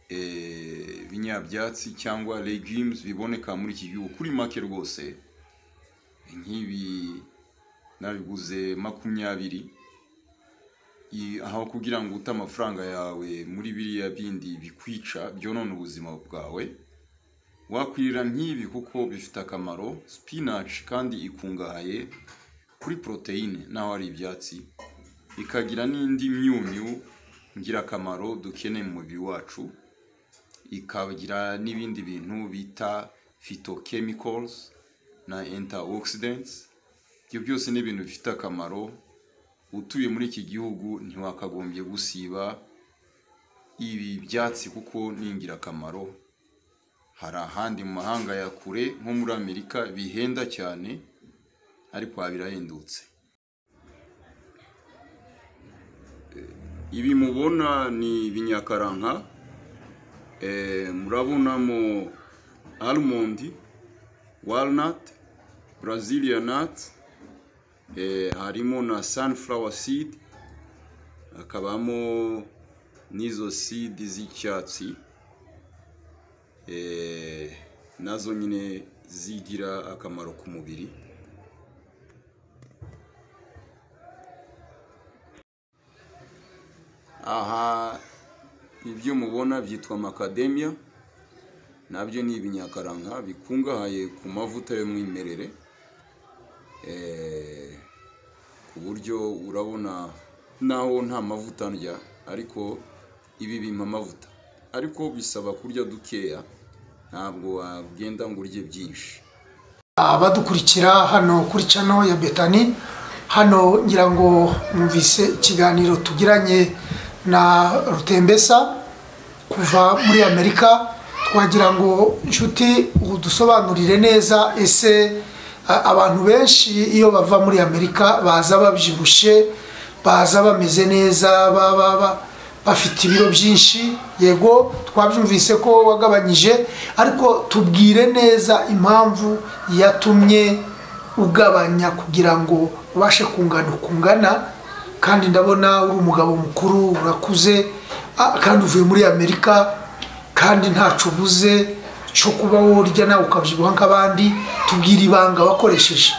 eh, binyabyatsi cyangwa legumes biboneka muri iki gihugu kuri make rwose nk'ibi nabiguze makumyabiri I- aho kugira ngo ute amafaranga yawe muri biriya bindi bikwica byonona ubuzima bwawe wakwirira nk'ibi kuko bifite akamaro spinach kandi ikungahaye kuri poroteyine naho ari ibyatsi ikagira n'indi myunyu ngirakamaro dukeneye mu mubiri wacu ikagira n'ibindi bintu bita phytochemicals na antioxidants ibyo byose ni ibintu bifite akamaro utuye muri iki gihugu ntiwakagombye gusiba ibi byatsi kuko ni ingirakamaro hari ahandi mu mahanga ya kure nko muri amerika bihenda cyane ariko aha birahendutse Eh, ibi mubona ni ibinyakaranka Eh, murabonamo almondi walnut brazilian nuts Eh, harimo na sunflower seed hakabamo n'izo seed z'icyatsi Eh, nazo nyine zigira akamaro ku mubiri aha ibyo mubona byitwa macadamia nabyo ni ibinyakaranga bikungahaye ku mavuta y'umwimerere Eh, ku buryo urabona naho nta mavuta ndya ariko ibi bimpa amavuta ariko bisaba kurya dukeya ntabwo wagenda ngo urye byinshi abadukurikira hano kuri cano ya betani hano ngira ngo mwumvise ikiganiro tugiranye na rutembesa kuva muri amerika twagira ngo inshuti udusobanurire neza ese a- abantu benshi iyo bava muri amerika baza babyibushye baza bameze neza ba- ba- ba- bafite ibiro byinshi yego twabyumvise ko wagabanyije ariko tubwire neza impamvu yatumye ugabanya kugira ngo ubashe kungana ukungana kandi ndabona uri umugabo mukuru urakuze ah, kandi uvuye muri amerika kandi ntacyo ubuze cyo kuba urya nawe ukabyibuha nk'abandi tubwire ibanga wakoresheje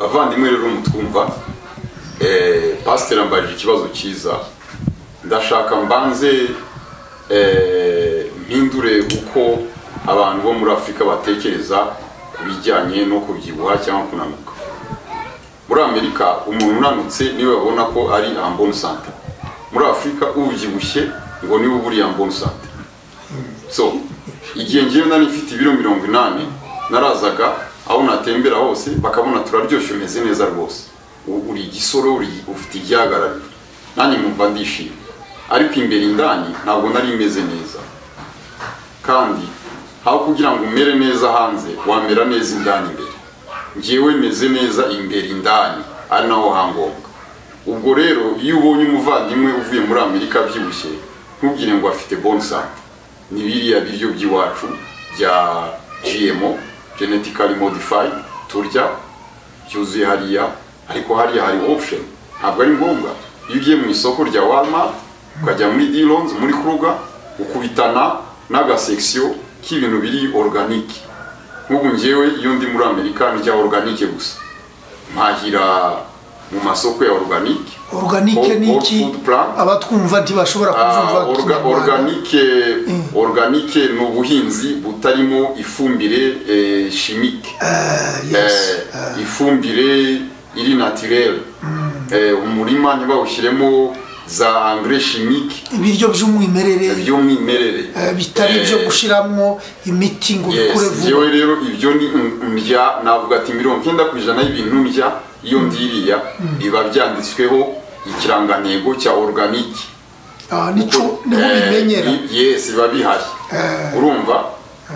bavandimwe rero mutwumva eh, pasiteri ambarije ikibazo cyiza ndashaka mbanze eh, mpindure uko abantu bo muri afurika batekereza ku bijyanye no kubyibuha cyangwa kunanuka muri amerika umuntu unanutse niwe babona ko ari amboni sante muri afurika ubyibushye ngo niwe uba uri amboni sante so igihe ngewe nari mfite ibiro mirongo inani narazaga aho natembera hose bakabona turaryoshye umeze neza rwose U- uri igisoro uri- ufite ibyagarariro nanjye mwumva ndishimye ariko imbere indani ntabwo nari meze neza kandi aho kugira ngo umere neza hanze wamera neza indani imbere ngewe meze neza imbere indani ari naho hangombwa ubwo rero iyo ubonye umuvandimwe uvuye muri amerika abyibushye ntubwire ngo afite bonsante ni biriya biryo by'iwacu bya gmo genetically modified turya byuzuye hariya ariko hariya hari option ntabwo ari ngombwa iyo ugiye mu isoko rya walmart ukajya muri dilons muri kruga ukubitana n'agasekisiyo k'ibintu biri organique nk'ubu ngewe iyo ndi muri amerika ndya organique gusa mpahira mu masoko ya organique oruganike Whole- ni whole iki food plan. abatwumva ntibashobora kubyumva Ah, orga- kinyarwanda. organique organique ni ubuhinzi butarimo ifumbire eh, chimique Yes. eh, ifumbire iri naturelle eh, umurima ntibawushyiremo za engrais chimique ibiryo by'umwimerere by'umwimerere eh, bitari ibyo Eh, gushyiramo imiti ngo Yes, bikure njyewe vuba rero ibyo ni ndya navuga ati mirongo icyenda ku ijana y'ibintu ndya iyo ndiriya biba byanditsweho ikirangantego cya organique Ah, nico niho Eh, ubimenyera bi- yes biba bihari Eh. urumva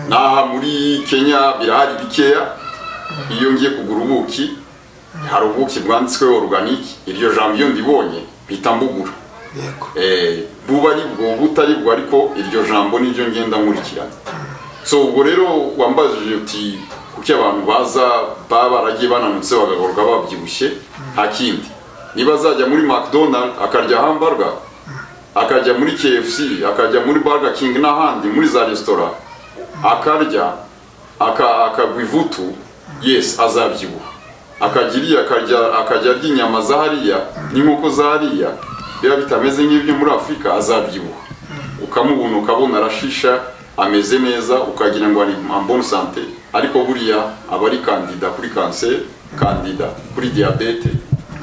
n'aha muri kenya birahari bikeya iyo ngiye kugura ubuki hari ubuki bwanditsweho organique iryo jambo iyo ndibonye mpita mbugura yego Eh, buba ari bwo butari bwo ariko iryo jambo niryo ngenda nkurikirana so ubwo rero wambajije uti kuki abantu baza baba baragiye bananutse bagahorwa babyibushye nta kindi niba azajya muri mcdonald akarya hamburger akajya muri kfc akajya muri burger king n'ahandi muri za resitora akarya aka- akagwa ivutu yes azabyibuha akajya iriya akajya akajya arya inyama za hariya n'inkoko za hariya biba bitameze nk'ibyo muri afurika azabyibuha ukamubona ukabona arashisha ameze neza ukagira ngo ari ambone sante ariko buriya aba ari kandida kuri kanseri kandida kuri diyabete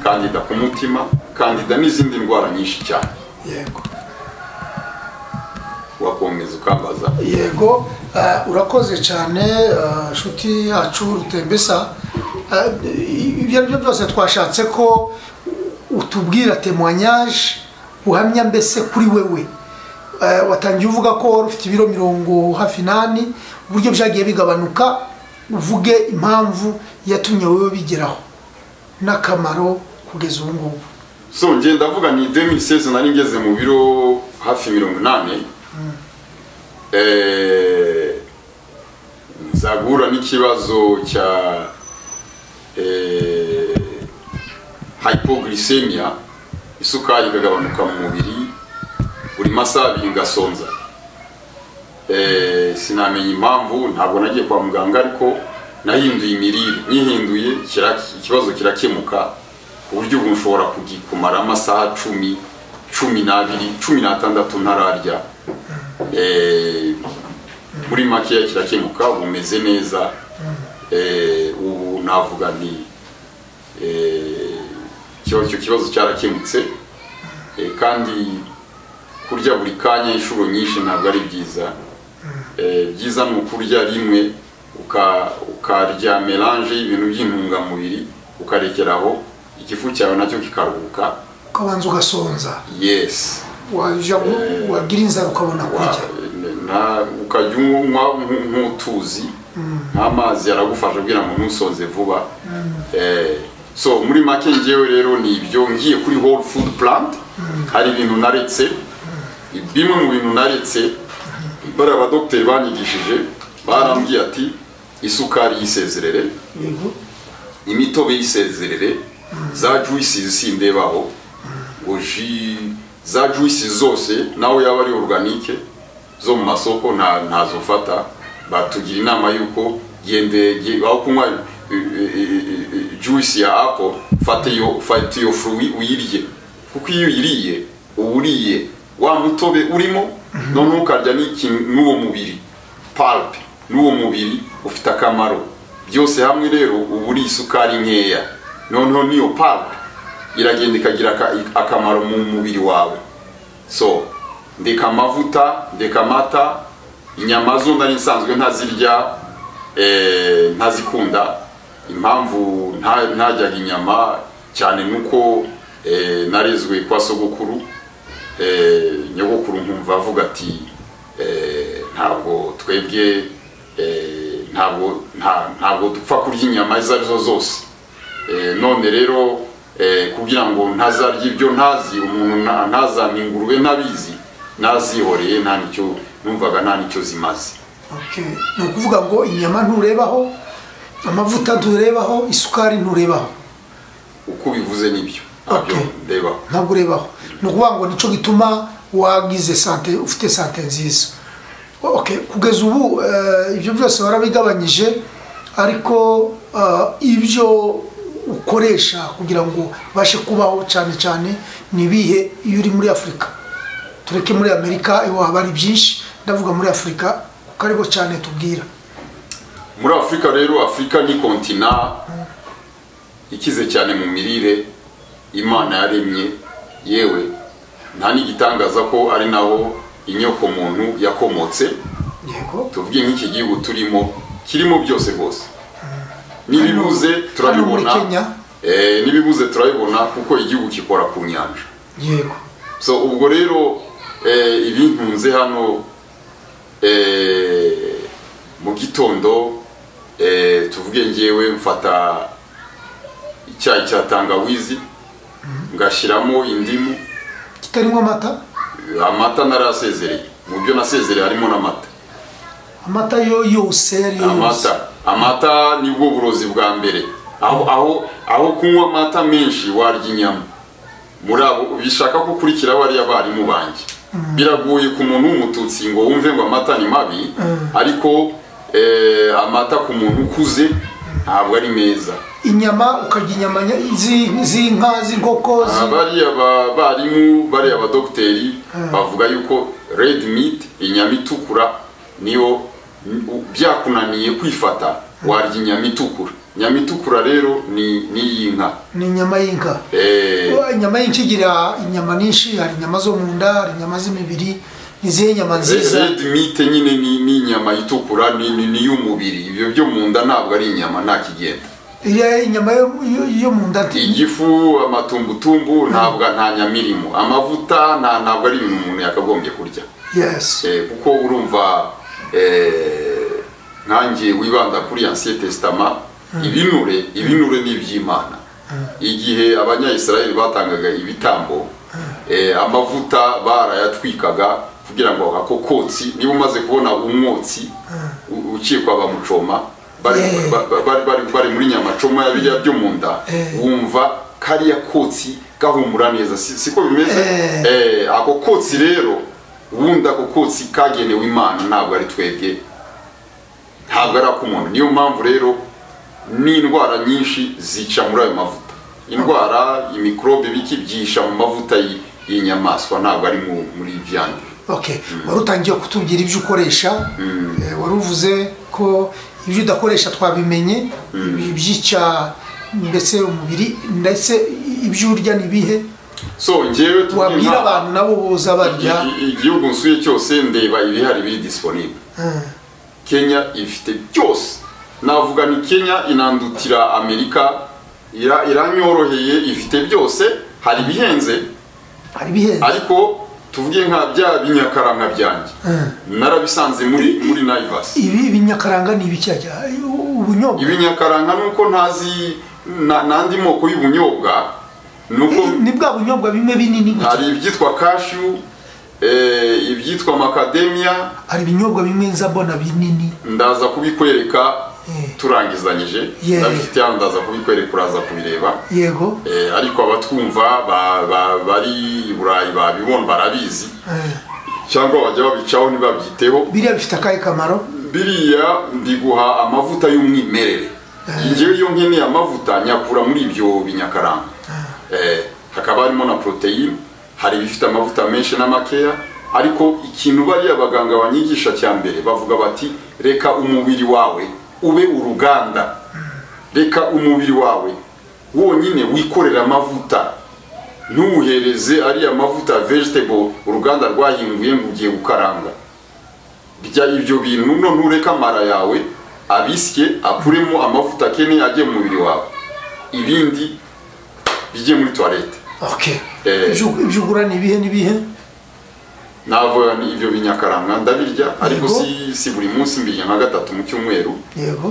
kandida ku mutima kandida n'izindi ndwara nyinshi cyane yego wakomeza ukambaza yego eh, urakoze cyane eh, inshuti yacu rutembesa Eh, ibyo ari byo byose twashatse ko utubwira temoignage uhamya mbese kuri wewe Eh, watangiye uvuga ko wari ufite ibiro mirongo hafi nani uburyo byagiye bigabanuka uvuge impamvu yatumye wowe bigeraho n'akamaro kugeza ubu ngubu so ngiye ndavuga ni 2016 nari ngeze mu biro hafi mirongo inani Eh, nza guhura n'ikibazo cya eh, hypoglycemia isukari ikagabanuka mu mubiri buri masaha abiri ngasonza Eh, sinamenya impamvu ntabwo nagiye kwa muganga ariko nahinduye imirire nyihinduye kiraki- ikibazo kirakemuka ku buryo ubu nshobora kugikumara amasaha cumi cumi n'abiri cumi n'atandatu ntararya Eh, muri makeya kirakemuka bumeze neza Eh, ubu navuga nti eh, icyo icyo kibazo cyarakemutse Eh, kandi kurya buri kanya inshuro nyinshi ntabwo ari byiza Eh, byiza ni ukurya rimwe uka- ukarya melange y'ibintu by'intungamubiri ukarekeraho igifu cyawe nacyo kikaruhuka ukabanza ugasonza yes wajya gu- wagira inzara ukabona kurya Wa- na- ukajya unywa nk- nk'utuzi nk'amazi aragufasha kugira ngo ntusonze vuba Eh, so muri make ngewe rero ni ibyo ngiye kuri whole food plant hari ibintu naretse bimwe mu bintu naretse bariya badogiteri banyigishije barambwiye ati isukari yisezerere yego imitobe y'isezerere za juices sindebaho ngo ji za juices zose nawe yaba ari organique zo mu masoko nta ntazofata batugira inama y'uko gende ge- aho kunywa eh, eh, eh, juice ya apple fata iyo fata iyo fruit uyirye kuko iyo uyiriye uba uriye wa mutobe urimo noneho ukarya n'ikintu n'uwo mubiri pulp n'uwo mubiri ufite akamaro byose hamwe rero uba uri isukari nkeya noneho n'iyo pulp iragenda ikagira aka- akamaro mu mubiri wawe so ndeka amavuta ndeka amata inyama zo nari nsanzwe ntazirya eh, ntazikunda impamvu nta- ntajyaga inyama cyane nuko eh, narezwe kwa sogokuru eh, nyogokuru nkumva avuga ati eh, ntabwo twebwe eh, ntabwo nta- ntabwo dupfa kurya inyama izo ari zo zose Eh, none rero eh, kugira ngo ntazarya ibyo ntazi umuntu nta- ntazana ingurube ntabizi nazihoreye nta nicyo numvaga nta nicyo zimaze Okay. ni ukuvuga ngo inyama nturebaho amavuta nturebaho isukari nturebaho uko ubivuze nibyo ntabyo Okay. ndebaho ntabwo urebaho ni ukuvuga ngo nicyo gituma wagize sante ufite sante nziza okay. kugeza ubu eh, ibyo byose warabigabanyije ariko eh, ibyo ukoresha kugira ngo ubashe kubaho cyane cyane ni ibihe iyo uri muri afurika tureke muri amerika iwaba ari byinshi ndavuga muri afurika kuko aribo cyane tubwira muri afurika rero afurika ni kontina ikize cyane mu mirire imana yaremye yewe nta n'igitangaza ko ari naho inyoko muntu yakomotse yego tuvuge nk'iki gihugu turimo kirimo byose rwose n'ibibuze muri turabibona Kenya? Eh, n'ibibuze turabibona kuko igihugu gikora ku nyanja yego so ubwo rero eh, ibintunze hano eh, mu gitondo eh, tuvuge ngewe mfata icyayi cya tangawizi ngashyiramo indimu kitarimo amata amata narasezereye mu byo nasezereye harimo n'amata amata yo yose yari yo yose amata amata nibwo burozi bwa mbere aho aho aho kunywa amata menshi warya inyama muri abo bishaka gukurikira bariya barimu banjye biragoye ku muntu w'umututsi ngo wumve ngo amata ni mabi ariko eh, amata ku muntu ukuze ntabwo ari meza inyama ukarya inyama nya- zi- z'inka z'inkoko Ah, zi- bariya barimu bariya badogiteri bavuga yuko red meat inyama itukura niyo u- byakunaniye kwifata warya inyama itukura inyama itukura rero ni ni iy'inka ni inyama y'inka Eh, inyama y'inka igira inyama nyinshi hari inyama zo mu nda hari inyama z'imibiri izihe nyama nziza red meat nyine ni ni inyama itukura ni ni- ni iy'umubiri ibyo byo mu nda ntabwo ari inyama nta kigenda iriya inyama yo- yo yo mu nda nti- igifu amatumbutumbu ntabwo nta nyama irimo amavuta nta ntabwo ari ibintu umuntu yakagombye kurya yes Eh, kuko urumva eh, nkanjye wibanda kuri ancien testament ibinure ibinure ni iby'imana igihe abanyayisiraheli batangaga ibitambo eh, amavuta barayatwikaga kugira ngo ako kotsi niba umaze kubona umwotsi u- ukekwa bamucoma bari, Yeah. ba- ba- bari, bari, bari muri nyamacoma ya birya byo mu nda Eh. wumva kariya kotsi gahumura neza si, siko bimeze Eh. Eh, ako kotsi rero ubundi ako kotsi kagenewe imana ntabwo ari twebwe ntabwo ari ak'umuntu niyo mpamvu rero n'indwara nyinshi zica muri ayo mavuta indwara imikorobe biki byihisha mu mavuta y'i- y'inyamaswa ntabwo ari mu- muri ibyandi okay wari utangiye kutubwira ibyo ukoresha eh, wari uvuze ko ibyo udakoresha twabimenye ibyica mbese umubiri ndetse ibyo urya ni ibihe so njyewe tujye wabwira inama. abantu nabo boza barya I- i- igihugu nsuye cyose ndeba ibihari biri disponible kenya ifite byose navuga ni kenya inandutira amerika ira- iranyoroheye ifite byose hari ibihenze hari ibihe ariko tuvuge nka bya binyakaranga byanjye narabisanze muri muri naivas ibi binyakaranga ni ibikirya ubunyobwa ibinyakaranga nuko ntazi na- n'andi moko y'ubunyobwa nuko ni bwa bunyobwa bimwe binini gutya. hari ibyitwa kashu eh, ibyitwa makademiya hari ibinyobwa bimwe nza mbona binini ndaza kubikwereka Eh. turangizanyije Yeah. ndabifite hano ndaza kubikwereka uraza kubireba yego Eh, ariko abatwumva ba- ba- bari i burayi babibona barabizi Eh, cyangwa bajya babicaho ntibabyiteho biriya bifite akahe kamaro biriya mbiguha amavuta y'umwimerere njyewe iyo nkeneye amavuta nyakura muri ibyo binyakaranga Eh, hakaba harimo na poroteyine hari ibifite amavuta menshi n'amakeya ariko ikintu bariya abaganga banyigisha cya mbere bavuga bati reka umubiri wawe ube uruganda reka umubiri wawe wonyine wikorere amavuta ntuwuhereze ariya mavuta vegetable uruganda rwahinguye ngo ugiye gukaranga rya ibyo bintu none ureka amara yawe abisye akuremo amavuta akeneye ajye mu mubiri wawe ibindi bijye muri toilette okay Eh. ibyo ibyo ugura ni ibihe n'ibihe navuga ni ibyo binyakaranga ndabirya ariko Yego. si, si buri munsi mbirya nka gatatu mu cyumweru yego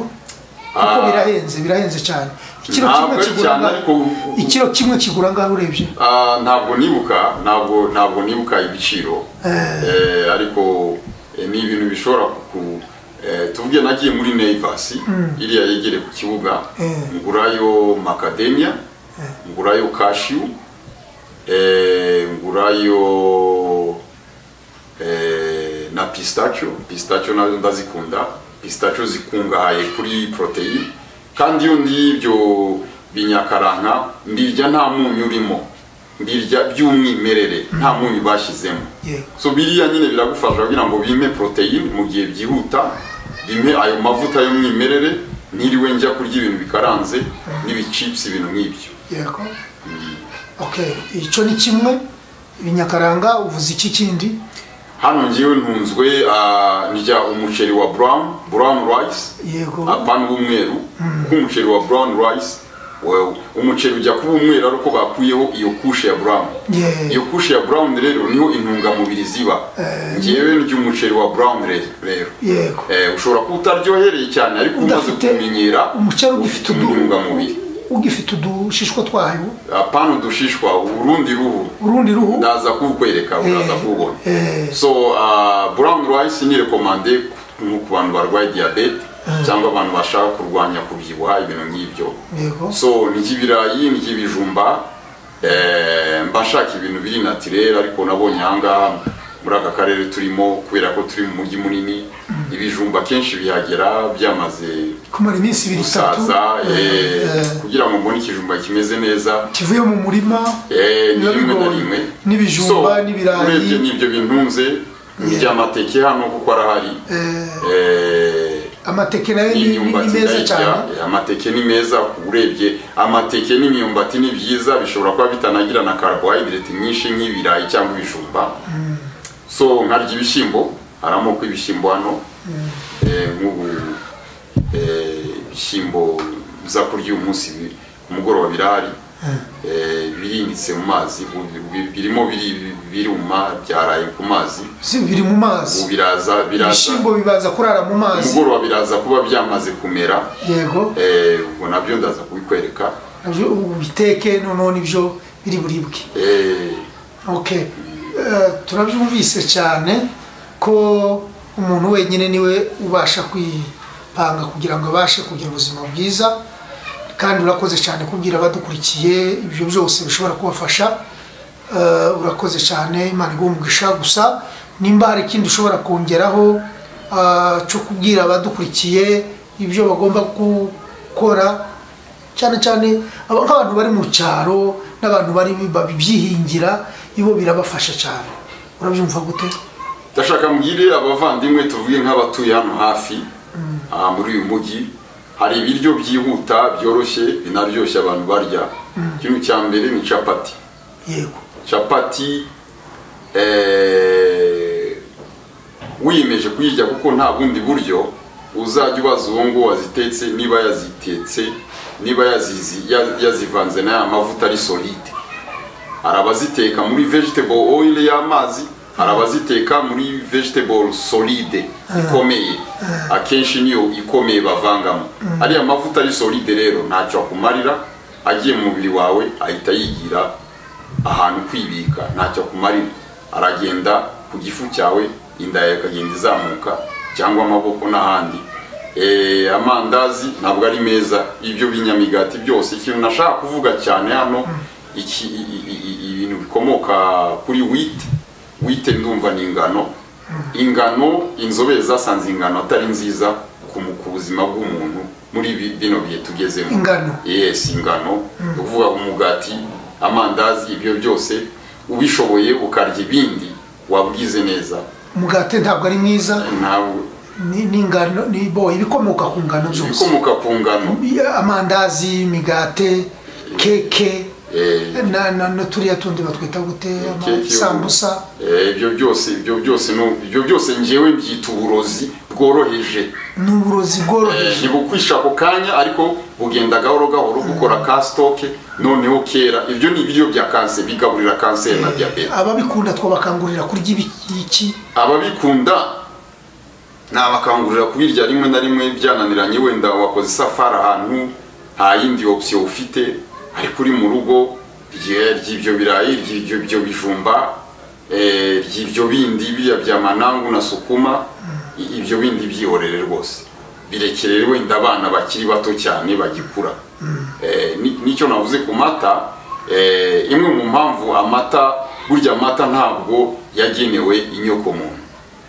kuko Ah. birahenze birahenze cyane ikiro Ntabwo kimwe ari kigura cyane, angahe? ariko- ikiro kimwe kigura angahe urebye Ah, ntabwo nibuka ntabwo ntabwo nibuka ibiciro Eh, ariko eh, ni ibintu bishobora ku eh, tuvuge nagiye muri Naivas iriya yegere ku kibuga Eh. ngurayo macadamia ngurayo cashew eh, ngurayo eh, na pistachio pistachio nazo ndazikunda pistachio zikungahaye kuri protein kandi iyo ndiye ibyo binyakaranka mbirya nta munyu urimo mbirya by'umwimerere nta munyu bashyizemo yego so biriya nyine biragufasha kugira ngo bime protein mu gihe byihuta bime ayo mavuta y'umwimerere ntiriwe njya kurya ibintu bikaranze n'ibicipsi ibintu nk'ibyo yego okay icyo ni kimwe ibinyakaranga uvuze iki kindi hano ngewe ntunzwe ah, ndya umuceri wa brown brown rice yego apana w'umweru kuko umuceri wa brown rice we- umuceri ujya kuba umweru ariko bakuyeho iyo kushe ya brown Yeah. iyo kushe ya brown rero niho intungamubiri ziba ngewe ndya umuceri wa brown re- rero yego Eh, ushobora kuba utaryohereye cyane ariko umaze udafite kumenyera umuceri ugifite ufite intungamubiri udu- ugifite udushishwa twayo apana udushishwa urundi ruhu urundi ruhu ndaza kuwukwereka uraza kuwubona eh. so uh, brown rice ni rekomande nko ku bantu barwaye diyabete cyangwa abantu bashaka kurwanya kubyibuha ibintu nk'ibyo yego so ni iby'ibirayi ni iby'ibijumba Eh, mba nshaka ibintu biri natirere ariko nabonye ahangaha muri aka karere turimo kubera ko turi mu mujyi munini ibijumba kenshi bihagera byamaze kumara iminsi ibiri itatu gusaza eh, eh, kugira ngo mbone ikijumba kimeze neza kivuye mu murima eh, ni biba rimwe na bigoye. rimwe N'ibijumba, So, n'ibirayi. urebye n'ibyo bintunze Yeah. by'amateke hano kuko arahari eh, Eh, amateke nayo ni ni n'imyumbati meza ndayirya cyane eh, amateke ni meza urebye amateke n'imyumbati ni byiza bishobora kuba bitanagira na carbohydrate nyinshi nk'ibirayi cyangwa ibijumba so nkarya ibishyimbo hari amoko y'ibishyimbo hano Eh, nk'ubu eh, ibishyimbo uza kurya uyu munsi bi- ku mugoroba birahari Eh, birinitse mu mazi bu- bi- birimo biri- biruma byaraye ku mazi si biri mu ubu mazi biraza biraza ibishyimbo bibaza kurara mu ku mazi mugoroba biraza kuba byamaze kumera yego Eh, ubwo nabyo ndaza kubikwereka nabyo ubu biteke noneho nibyo biri buribwe Eh, okay Eh, turabyumvise cyane ko umuntu wenyine niwe ubasha kwipanga kugira ngo abashe kugira ubuzima bwiza kandi urakoze cyane kubwira abadukurikiye ibyo byose bishobora kubafasha Eh, urakoze cyane imana iguhe umugisha gusa nimba hari ikindi ushobora kongeraho eh, cyo kubwira abadukurikiye ibyo bagomba gukora cyane cyane aba- nk'abantu bari mu cyaro n'abantu bari babyihingira ibo birabafasha cyane urabyumva gute ndashaka mbwire abavandimwe tuvuge nk'abatuye hano hafi aha muri uyu mujyi hari ibiryo byihuta byoroshye binaryoshye abantu barya ikintu cya mbere ni capati yego capati eh, wiyemeje kuyirya kuko nta bundi buryo uzajya ubaza uwo ngo wazitetse niba yazitetse niba yazizi- ya- yazivanze n'aya mavuta ari solide hari abaziteka muri vegetable oil y'amazi hari abaziteka muri vegetable solide ikomeye akenshi niyo ikomeye bavangamo ariya mavuta ari solide rero ntacyo akumarira agiye mu mubiri wawe ahita yigira ahantu kwibika ntacyo akumarira aragenda ku gifu cyawe inda yawe ikagenda izamuka cyangwa amaboko n'ahandi Eh, amandazi ntabwo ari meza ibyo binyamigati byose ikintu nashaka kuvuga cyane hano iki- i- i- i- i- ibintu bikomoka kuri wite wite ndumva ni ingano ingano inzobere zasanze ingano atari nziza ku mu- ku buzima bw'umuntu muri bi- bino bihe tugezemo Ingano. yes ingano ni ukuvuga umugati amandazi ibyo byose ubishoboye ukarya ibindi wabwize neza umugati ntabwo ari mwiza ntabwo ni- ni ingano ni bo ibikomoka ku ngano byose ibikomoka ku ngano amandazi imigate keke eh, na- na- n'uturiya tundi batwita gute ama- keke, sambusa eh, ibyo byose ibyo byose no- ibyo byose njyewe mbyita uburozi bworoheje ni uburozi Eh, bworoheje ntibukwisha ako kanya ariko bugenda gahoro gahoro bukora ka sitoke noneho kera ibyo ni ibiryo bya kanseri bigaburira kanseri na diyabete ababikunda twabakangurira kurya ibi- iki ababikunda nabakangurira kubirya rimwe na rimwe byananiranye wenda wakoze isafari ahantu nta yindi opsiyo ufite ariko uri mu rugo rye- ry'ibyo birayi ry'ibyo byo bijumba eh, ry'ibyo bindi biriya bya manangu na sukuma i- ibyo bindi byihorere rwose birekerere wenda abana bakiri bato cyane bagikura Eh, ni- nicyo navuze ku mata eh, imwe mu mpamvu amata burya amata ntabwo yagenewe inyokomuntu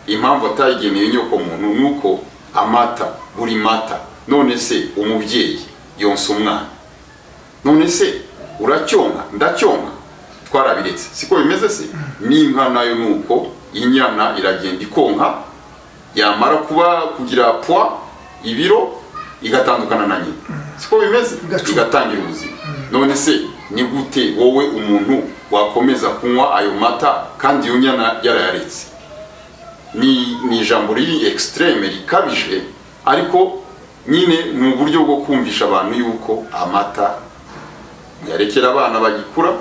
impamvu atayigenewe inyokomuntu ni uko amata buri mata none se umubyeyi yonsa umwana none se uracyonka ndacyonka twarabiretse siko bimeze se n'inka nayo ni uko inyana iragenda ikonka yamara kuba kugira pwa ibiro igatandukana na nyina siko bimeze Igacumu. igatangira ubuzima none se ni gute wowe umuntu wakomeza kunywa ayo mata kandi iyo nyana yarayaretse ni ni ijambo riri ekisitereme rikabije ariko nyine ni uburyo bwo kumvisha abantu yuko amata yarekera abana bagikura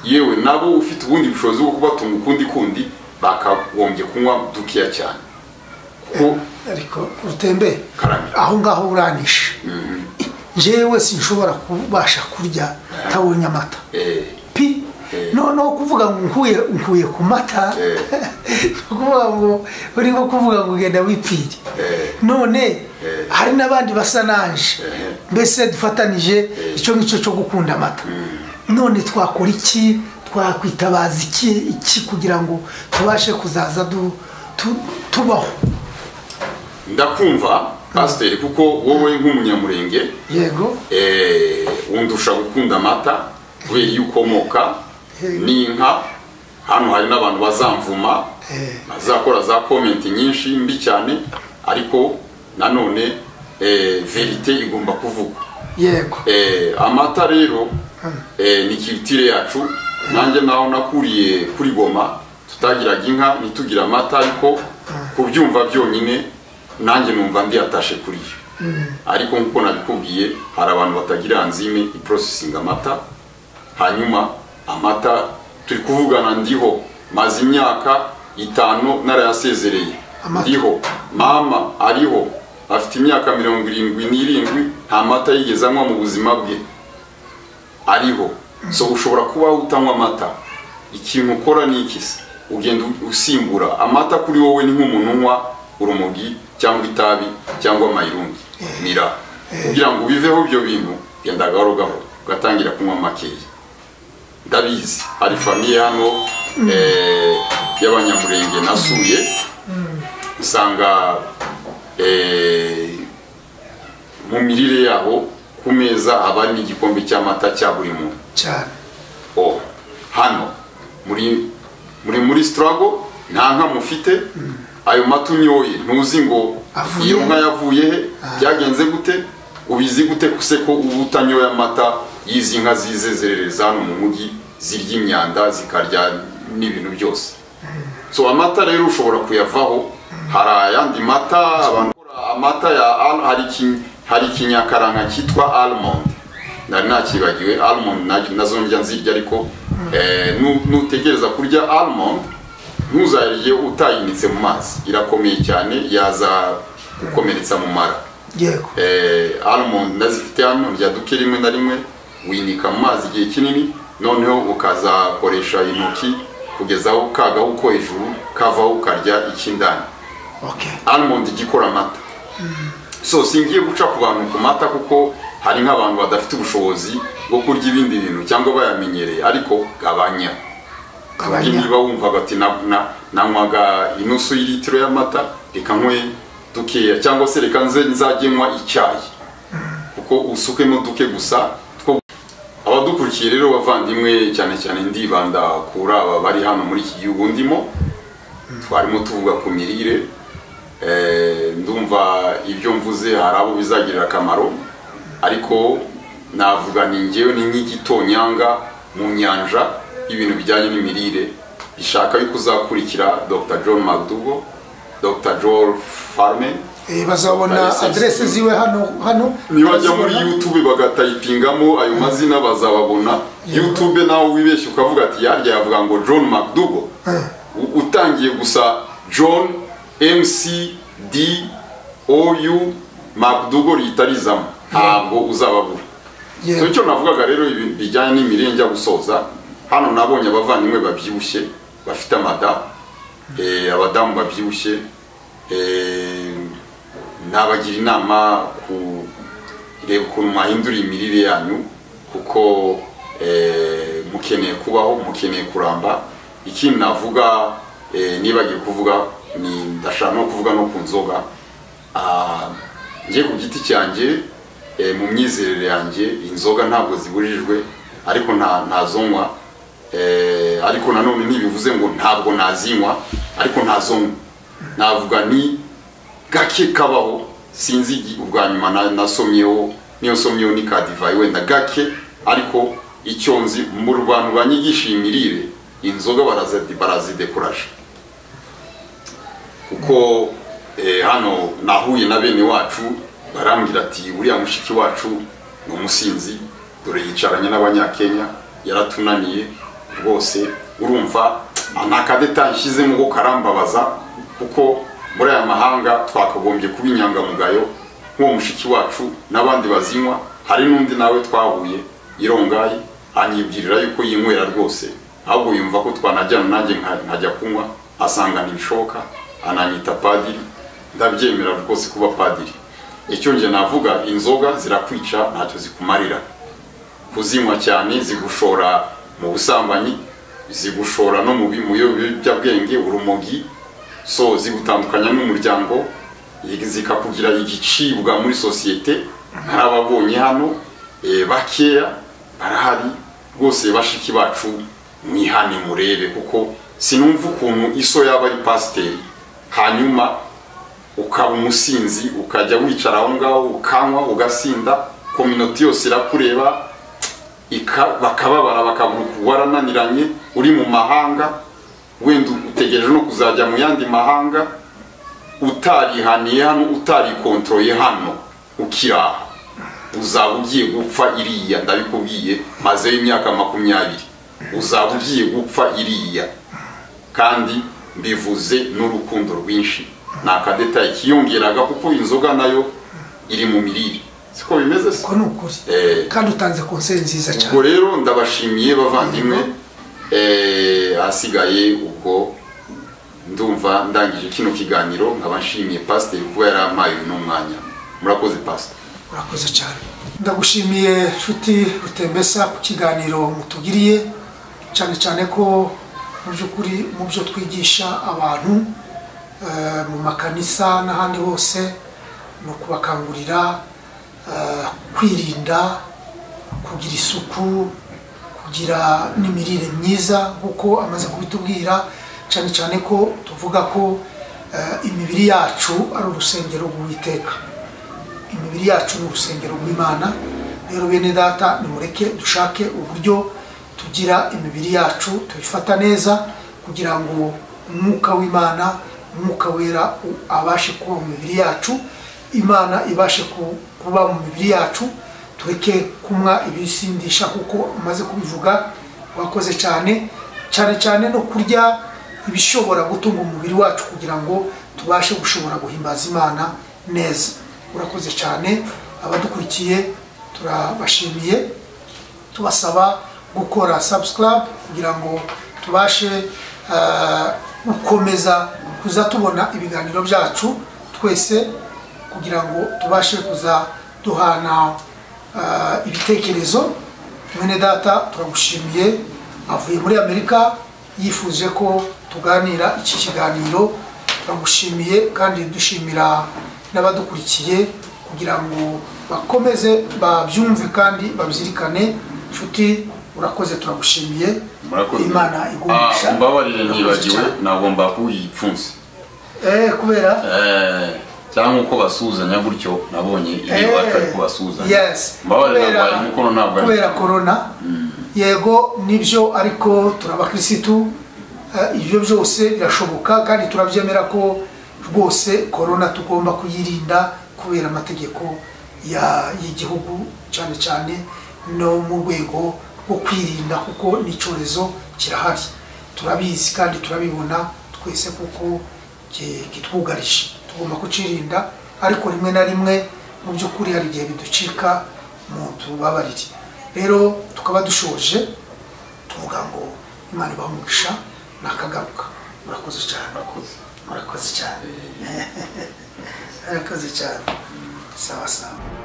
yewe nabo ufite ubundi bushobozi bwo kubatunga ukundi kundi bakagombye kunywa dukeya cyane kuko ariko urutembe Karame. aho ngaho uranishe njyewe sinshobora kubasha kurya ntabonye amata eh, pi Eh. noneho kuvuga ngo nkuye nkuye ku mata Eh. ni ukuvuga ngo uri nko kuvuga ngo ugenda wipfire Eh. none hari n'abandi basa nanje Eh. mbese dufatanije icyo ngicyo cyo gukunda amata none twakora iki twakwitabaza iki iki kugira ngo tubashe kuzaza du- tu- tubaho ndakumva pasiteri kuko wowe nk'umunyamurenge yego eh, wundusha gukunda amata kubera iyo ukomoka n'inka hano hari n'abantu bazamvuma Eh. bazakora za komenti nyinshi mbi cyane ariko nanone eh, verite igomba kuvugwa yego Eh, amata rero eh, ni kirutire yacu nanjye naho nakuriye kuri goma tutagiraga inka ntitugira amata ariko kubyumva byonyine nanjye numva ndiyatashe kuri yo ariko nk'uko nabikubwiye hari abantu batagira anzime iprocessing amata hanyuma amata turi kuvugana ndiho maze imyaka itanu narayasezereye Amata. ndiho mama ariho afite imyaka mirongo irindwi n'irindwi nta mata yigeze anywa mu buzima bwe ariho so ushobora kuba utanywa amata ikintu ukora ni iki se ugenda usimbura amata kuri wowe ni nk'umuntu unywa urumogi cyangwa itabi cyangwa amayirungi mira kugira ngo ubiveho ibyo bintu genda gahoro gahoro ugatangira kunywa makeya ndabizi hari famiye hano eh, y'abanyamurenge nasuye usanga eh, mu mirire yabo ku meza haba hari n'igikombe cy'amata cya buri muntu cyane oh hano muri muri muri sitarago nta nka mufite ayo mata unyoye ntuzi ngo Avuye iyo he? nka yavuye he byagenze gute ubizi gute se ko uba utanyoye amata y'izi nka zize zerereza hano mu mujyi zirya imyanda zikarya n'ibintu byose so amata rero ushobora kuyavaho hari ayandi mata abantu bakora amata ya al- hari iki- hari ikinyakaranga cyitwa almond nari nakibagiwe almond na- nazo ndya nzirya ariko eh, nu- nutegereza kurya almond ntuzayirye utayinitse mu mazi irakomeye cyane yaza gukomeretsa mu mara yego eh, almond ndazifite hano ndya duke rimwe na rimwe winika mu mazi igihe kinini noneho ukazakoresha intoki kugeza aho kagaho uko hejuru kavaho ukarya icy'indani okay almond ijya ikora amata so singiye guca ku bantu ku mata kuko hari nk'abantu badafite ubushobozi bwo kurya ibindi bintu cyangwa bayamenyereye ariko gabanya kandi abanya niba wumvaga ati na- na- nanywaga inusu y'ilitiro y'amata reka nkwe dukeya cyangwa se reka nze nzajye nywa icyayi kuko usukemo duke gusa two abadukurikiye rero bavandimwe cyane cyane ndibanda kuri aba bari hano muri iki gihugu ndimo twarimo tuvuga ku mirire Eh, ndumva ibyo mvuze hari abo bizagirira akamaro ariko navuga ni ngewe ni nk'igitonyanga mu nyanja y'ibintu bijyanye n'imirire bishaka yuko uzakurikira dr john mcdougall dr joel farme Eh, bazabona Barisa- aderesi ziwe hano hano nibajya muri barazibona. youtube bagatayipingamo ayo mazina bazababona Yego. youtube nawe wibeshya ukavuga ati yarya yavuga ngo john mcdougall U- utangiye gusa john mcd ou mcdougall rihita rizamo ntabwo uzababura Yego. so icyo navugaga rero ibi- bijyanye n'imirire njya gusoza hano nabonye abavandimwe babyibushye bafite amada eh, abadamu babyibushye eh, nabagira inama ku reba ukuntu mwahindura imirire yanyu kuko eh, mukeneye kubaho mukeneye kuramba ikindi navuga eh, nibagiye kuvuga ni ndashaka no kuvuga no ku nzoga Ah, njye ku giti cyanjye eh, mu myizerere yanjye inzoga ntabwo zibujijwe ariko nta ntazonywa eh, ariko nanone ntibivuze ngo ntabwo nazinywa ariko ntazonywa navuga ni gake kabaho sinzi igi- ubwa nyuma na- nasomyeho niyo nsomyeho ni ka divayi wenda gake ariko icyo nzi mu bantu banyigisha imirire inzoga barazi- barazidekuraje kuko eh, hano nahuye na bene wacu barambwira ati uriya mushiki wacu ni umusinzi dore yicaranye n'abanyakenya yaratunaniye rwose urumva ntakadeta nshyizemo ko karambabaza kuko muri aya mahanga twakagombye kuba inyangamugayo nk'uwo mushiki wacu n'abandi bazinywa hari n'undi nawe twahuye irongayi anyibwirira yuko yinywera rwose ahubwo yumva ko twanajyana nanjye nka- nkajya kunywa asanga ntibishoboka ananyita padiri ndabyemera rwose kuba padiri icyo nge navuga inzoga zirakwica ntacyo zikumarira kuzinywa cyane zigushora mu busambanyi zigushora no mu bi- mu biyobyabwenge urumogi so zigutandukanya n'umuryango zikakugira igicibwa muri sosiyete hari ababonye hano eh, bakeya barahari rwose bashiki bacu mwihane murebe kuko sinumva ukuntu iso yaba ari pasiteri hanyuma ukaba umusinzi ukajya wicara aho ngaho ukanywa ugasinda kominoti yose irakureba ika- bakababara bakavuga warananiranye uri mu mahanga wenda utegereje no kuzajya mu yandi mahanga utarihaniye hano utarikontoroye hano ukiri aha uzaba ugiye gupfa iriya ndabikubwiye mazeho imyaka makumyabiri uzaba ugiye gupfa iriya kandi mbivuze n'urukundo rwinshi ni akadetayi kiyongeraga kuko inzoga nayo iri mu mirire siko bimeze se ko ni ukuri Eh. kandi utanze konseri nziza ubwo cyane rero ndabashimiye bavandimwe eh, ahasigaye ubwo ndumva ndangije kino kiganiro nkaba nshimiye pasiteri kuba yarampaye uno mwanya murakoze pasiteri urakoze cyane ndagushimiye nshuti rutembesa ku kiganiro mutugiriye cyane cyane ko mu by'ukuri mu byo twigisha abantu eh, mu makanisa n'ahandi hose ni ukubakangurira eh, kwirinda kugira isuku kugira n'imirire myiza nk'uko amaze kubitubwira cyane cyane ko tuvuga ko eh, imibiri yacu ari urusengero rw'uwiteka imibiri yacu ni urusengero rw'imana rero bene data nimureke dushake uburyo tugira imibiri yacu tuyifata neza kugira ngo umwuka w'imana umwuka wera u- abashe kuba mu mibiri yacu imana ibashe ku- kuba mu mibiri yacu tureke kunywa ibisindisha kuko umaze kubivuga wakoze cyane cyane cyane no kurya ibishobora gutunga umubiri wacu kugira ngo tubashe gushobora guhimbaza imana neza urakoze cyane abadukurikiye turabashimiye tubasaba gukora subscribe kugira ngo tubashe eh, gukomeza kuza tubona ibiganiro byacu twese kugira ngo tubashe kuza duhana eh, ibitekerezo mwene data turagushimiye avuye muri amerika yifuje ko tuganira iki kiganiro turagushimiye kandi dushimira n'abadukurikiye kugira ngo bakomeze babyumve kandi babyirikane nshuti urakoze turagushimiye imana igumisha Ah, mbabarire nibagiwe Urakoze nagomba kuyipfunsi cyane. eh kubera Eh, cyangwa uko basuhuzanya gutyo nabonye iri Eh, wacu ari kubasuhuzanya yes. mbabarire Kubera- nagwaye umukono ntabwo ari kubera korona yego nibyo ariko turabakirisitu eh, ibyo byose birashoboka kandi turabyemera ko rwose korona tugomba kuyirinda kubera amategeko ya- y'igihugu cyane cyane no mu rwego rwo kwirinda kuko n'icyorezo kirahari turabizi kandi turabibona twese kuko ki- kitwugarije tugomba kucirinda ariko rimwe na rimwe mu by'ukuri hari igihe biducika mu tubabarire rero tukaba dushoje tuvuga ngo imana ibaha umugisha nakagaruka murakoze cyane Murakoze. murakoze cyane murakoze cyane sawa sawa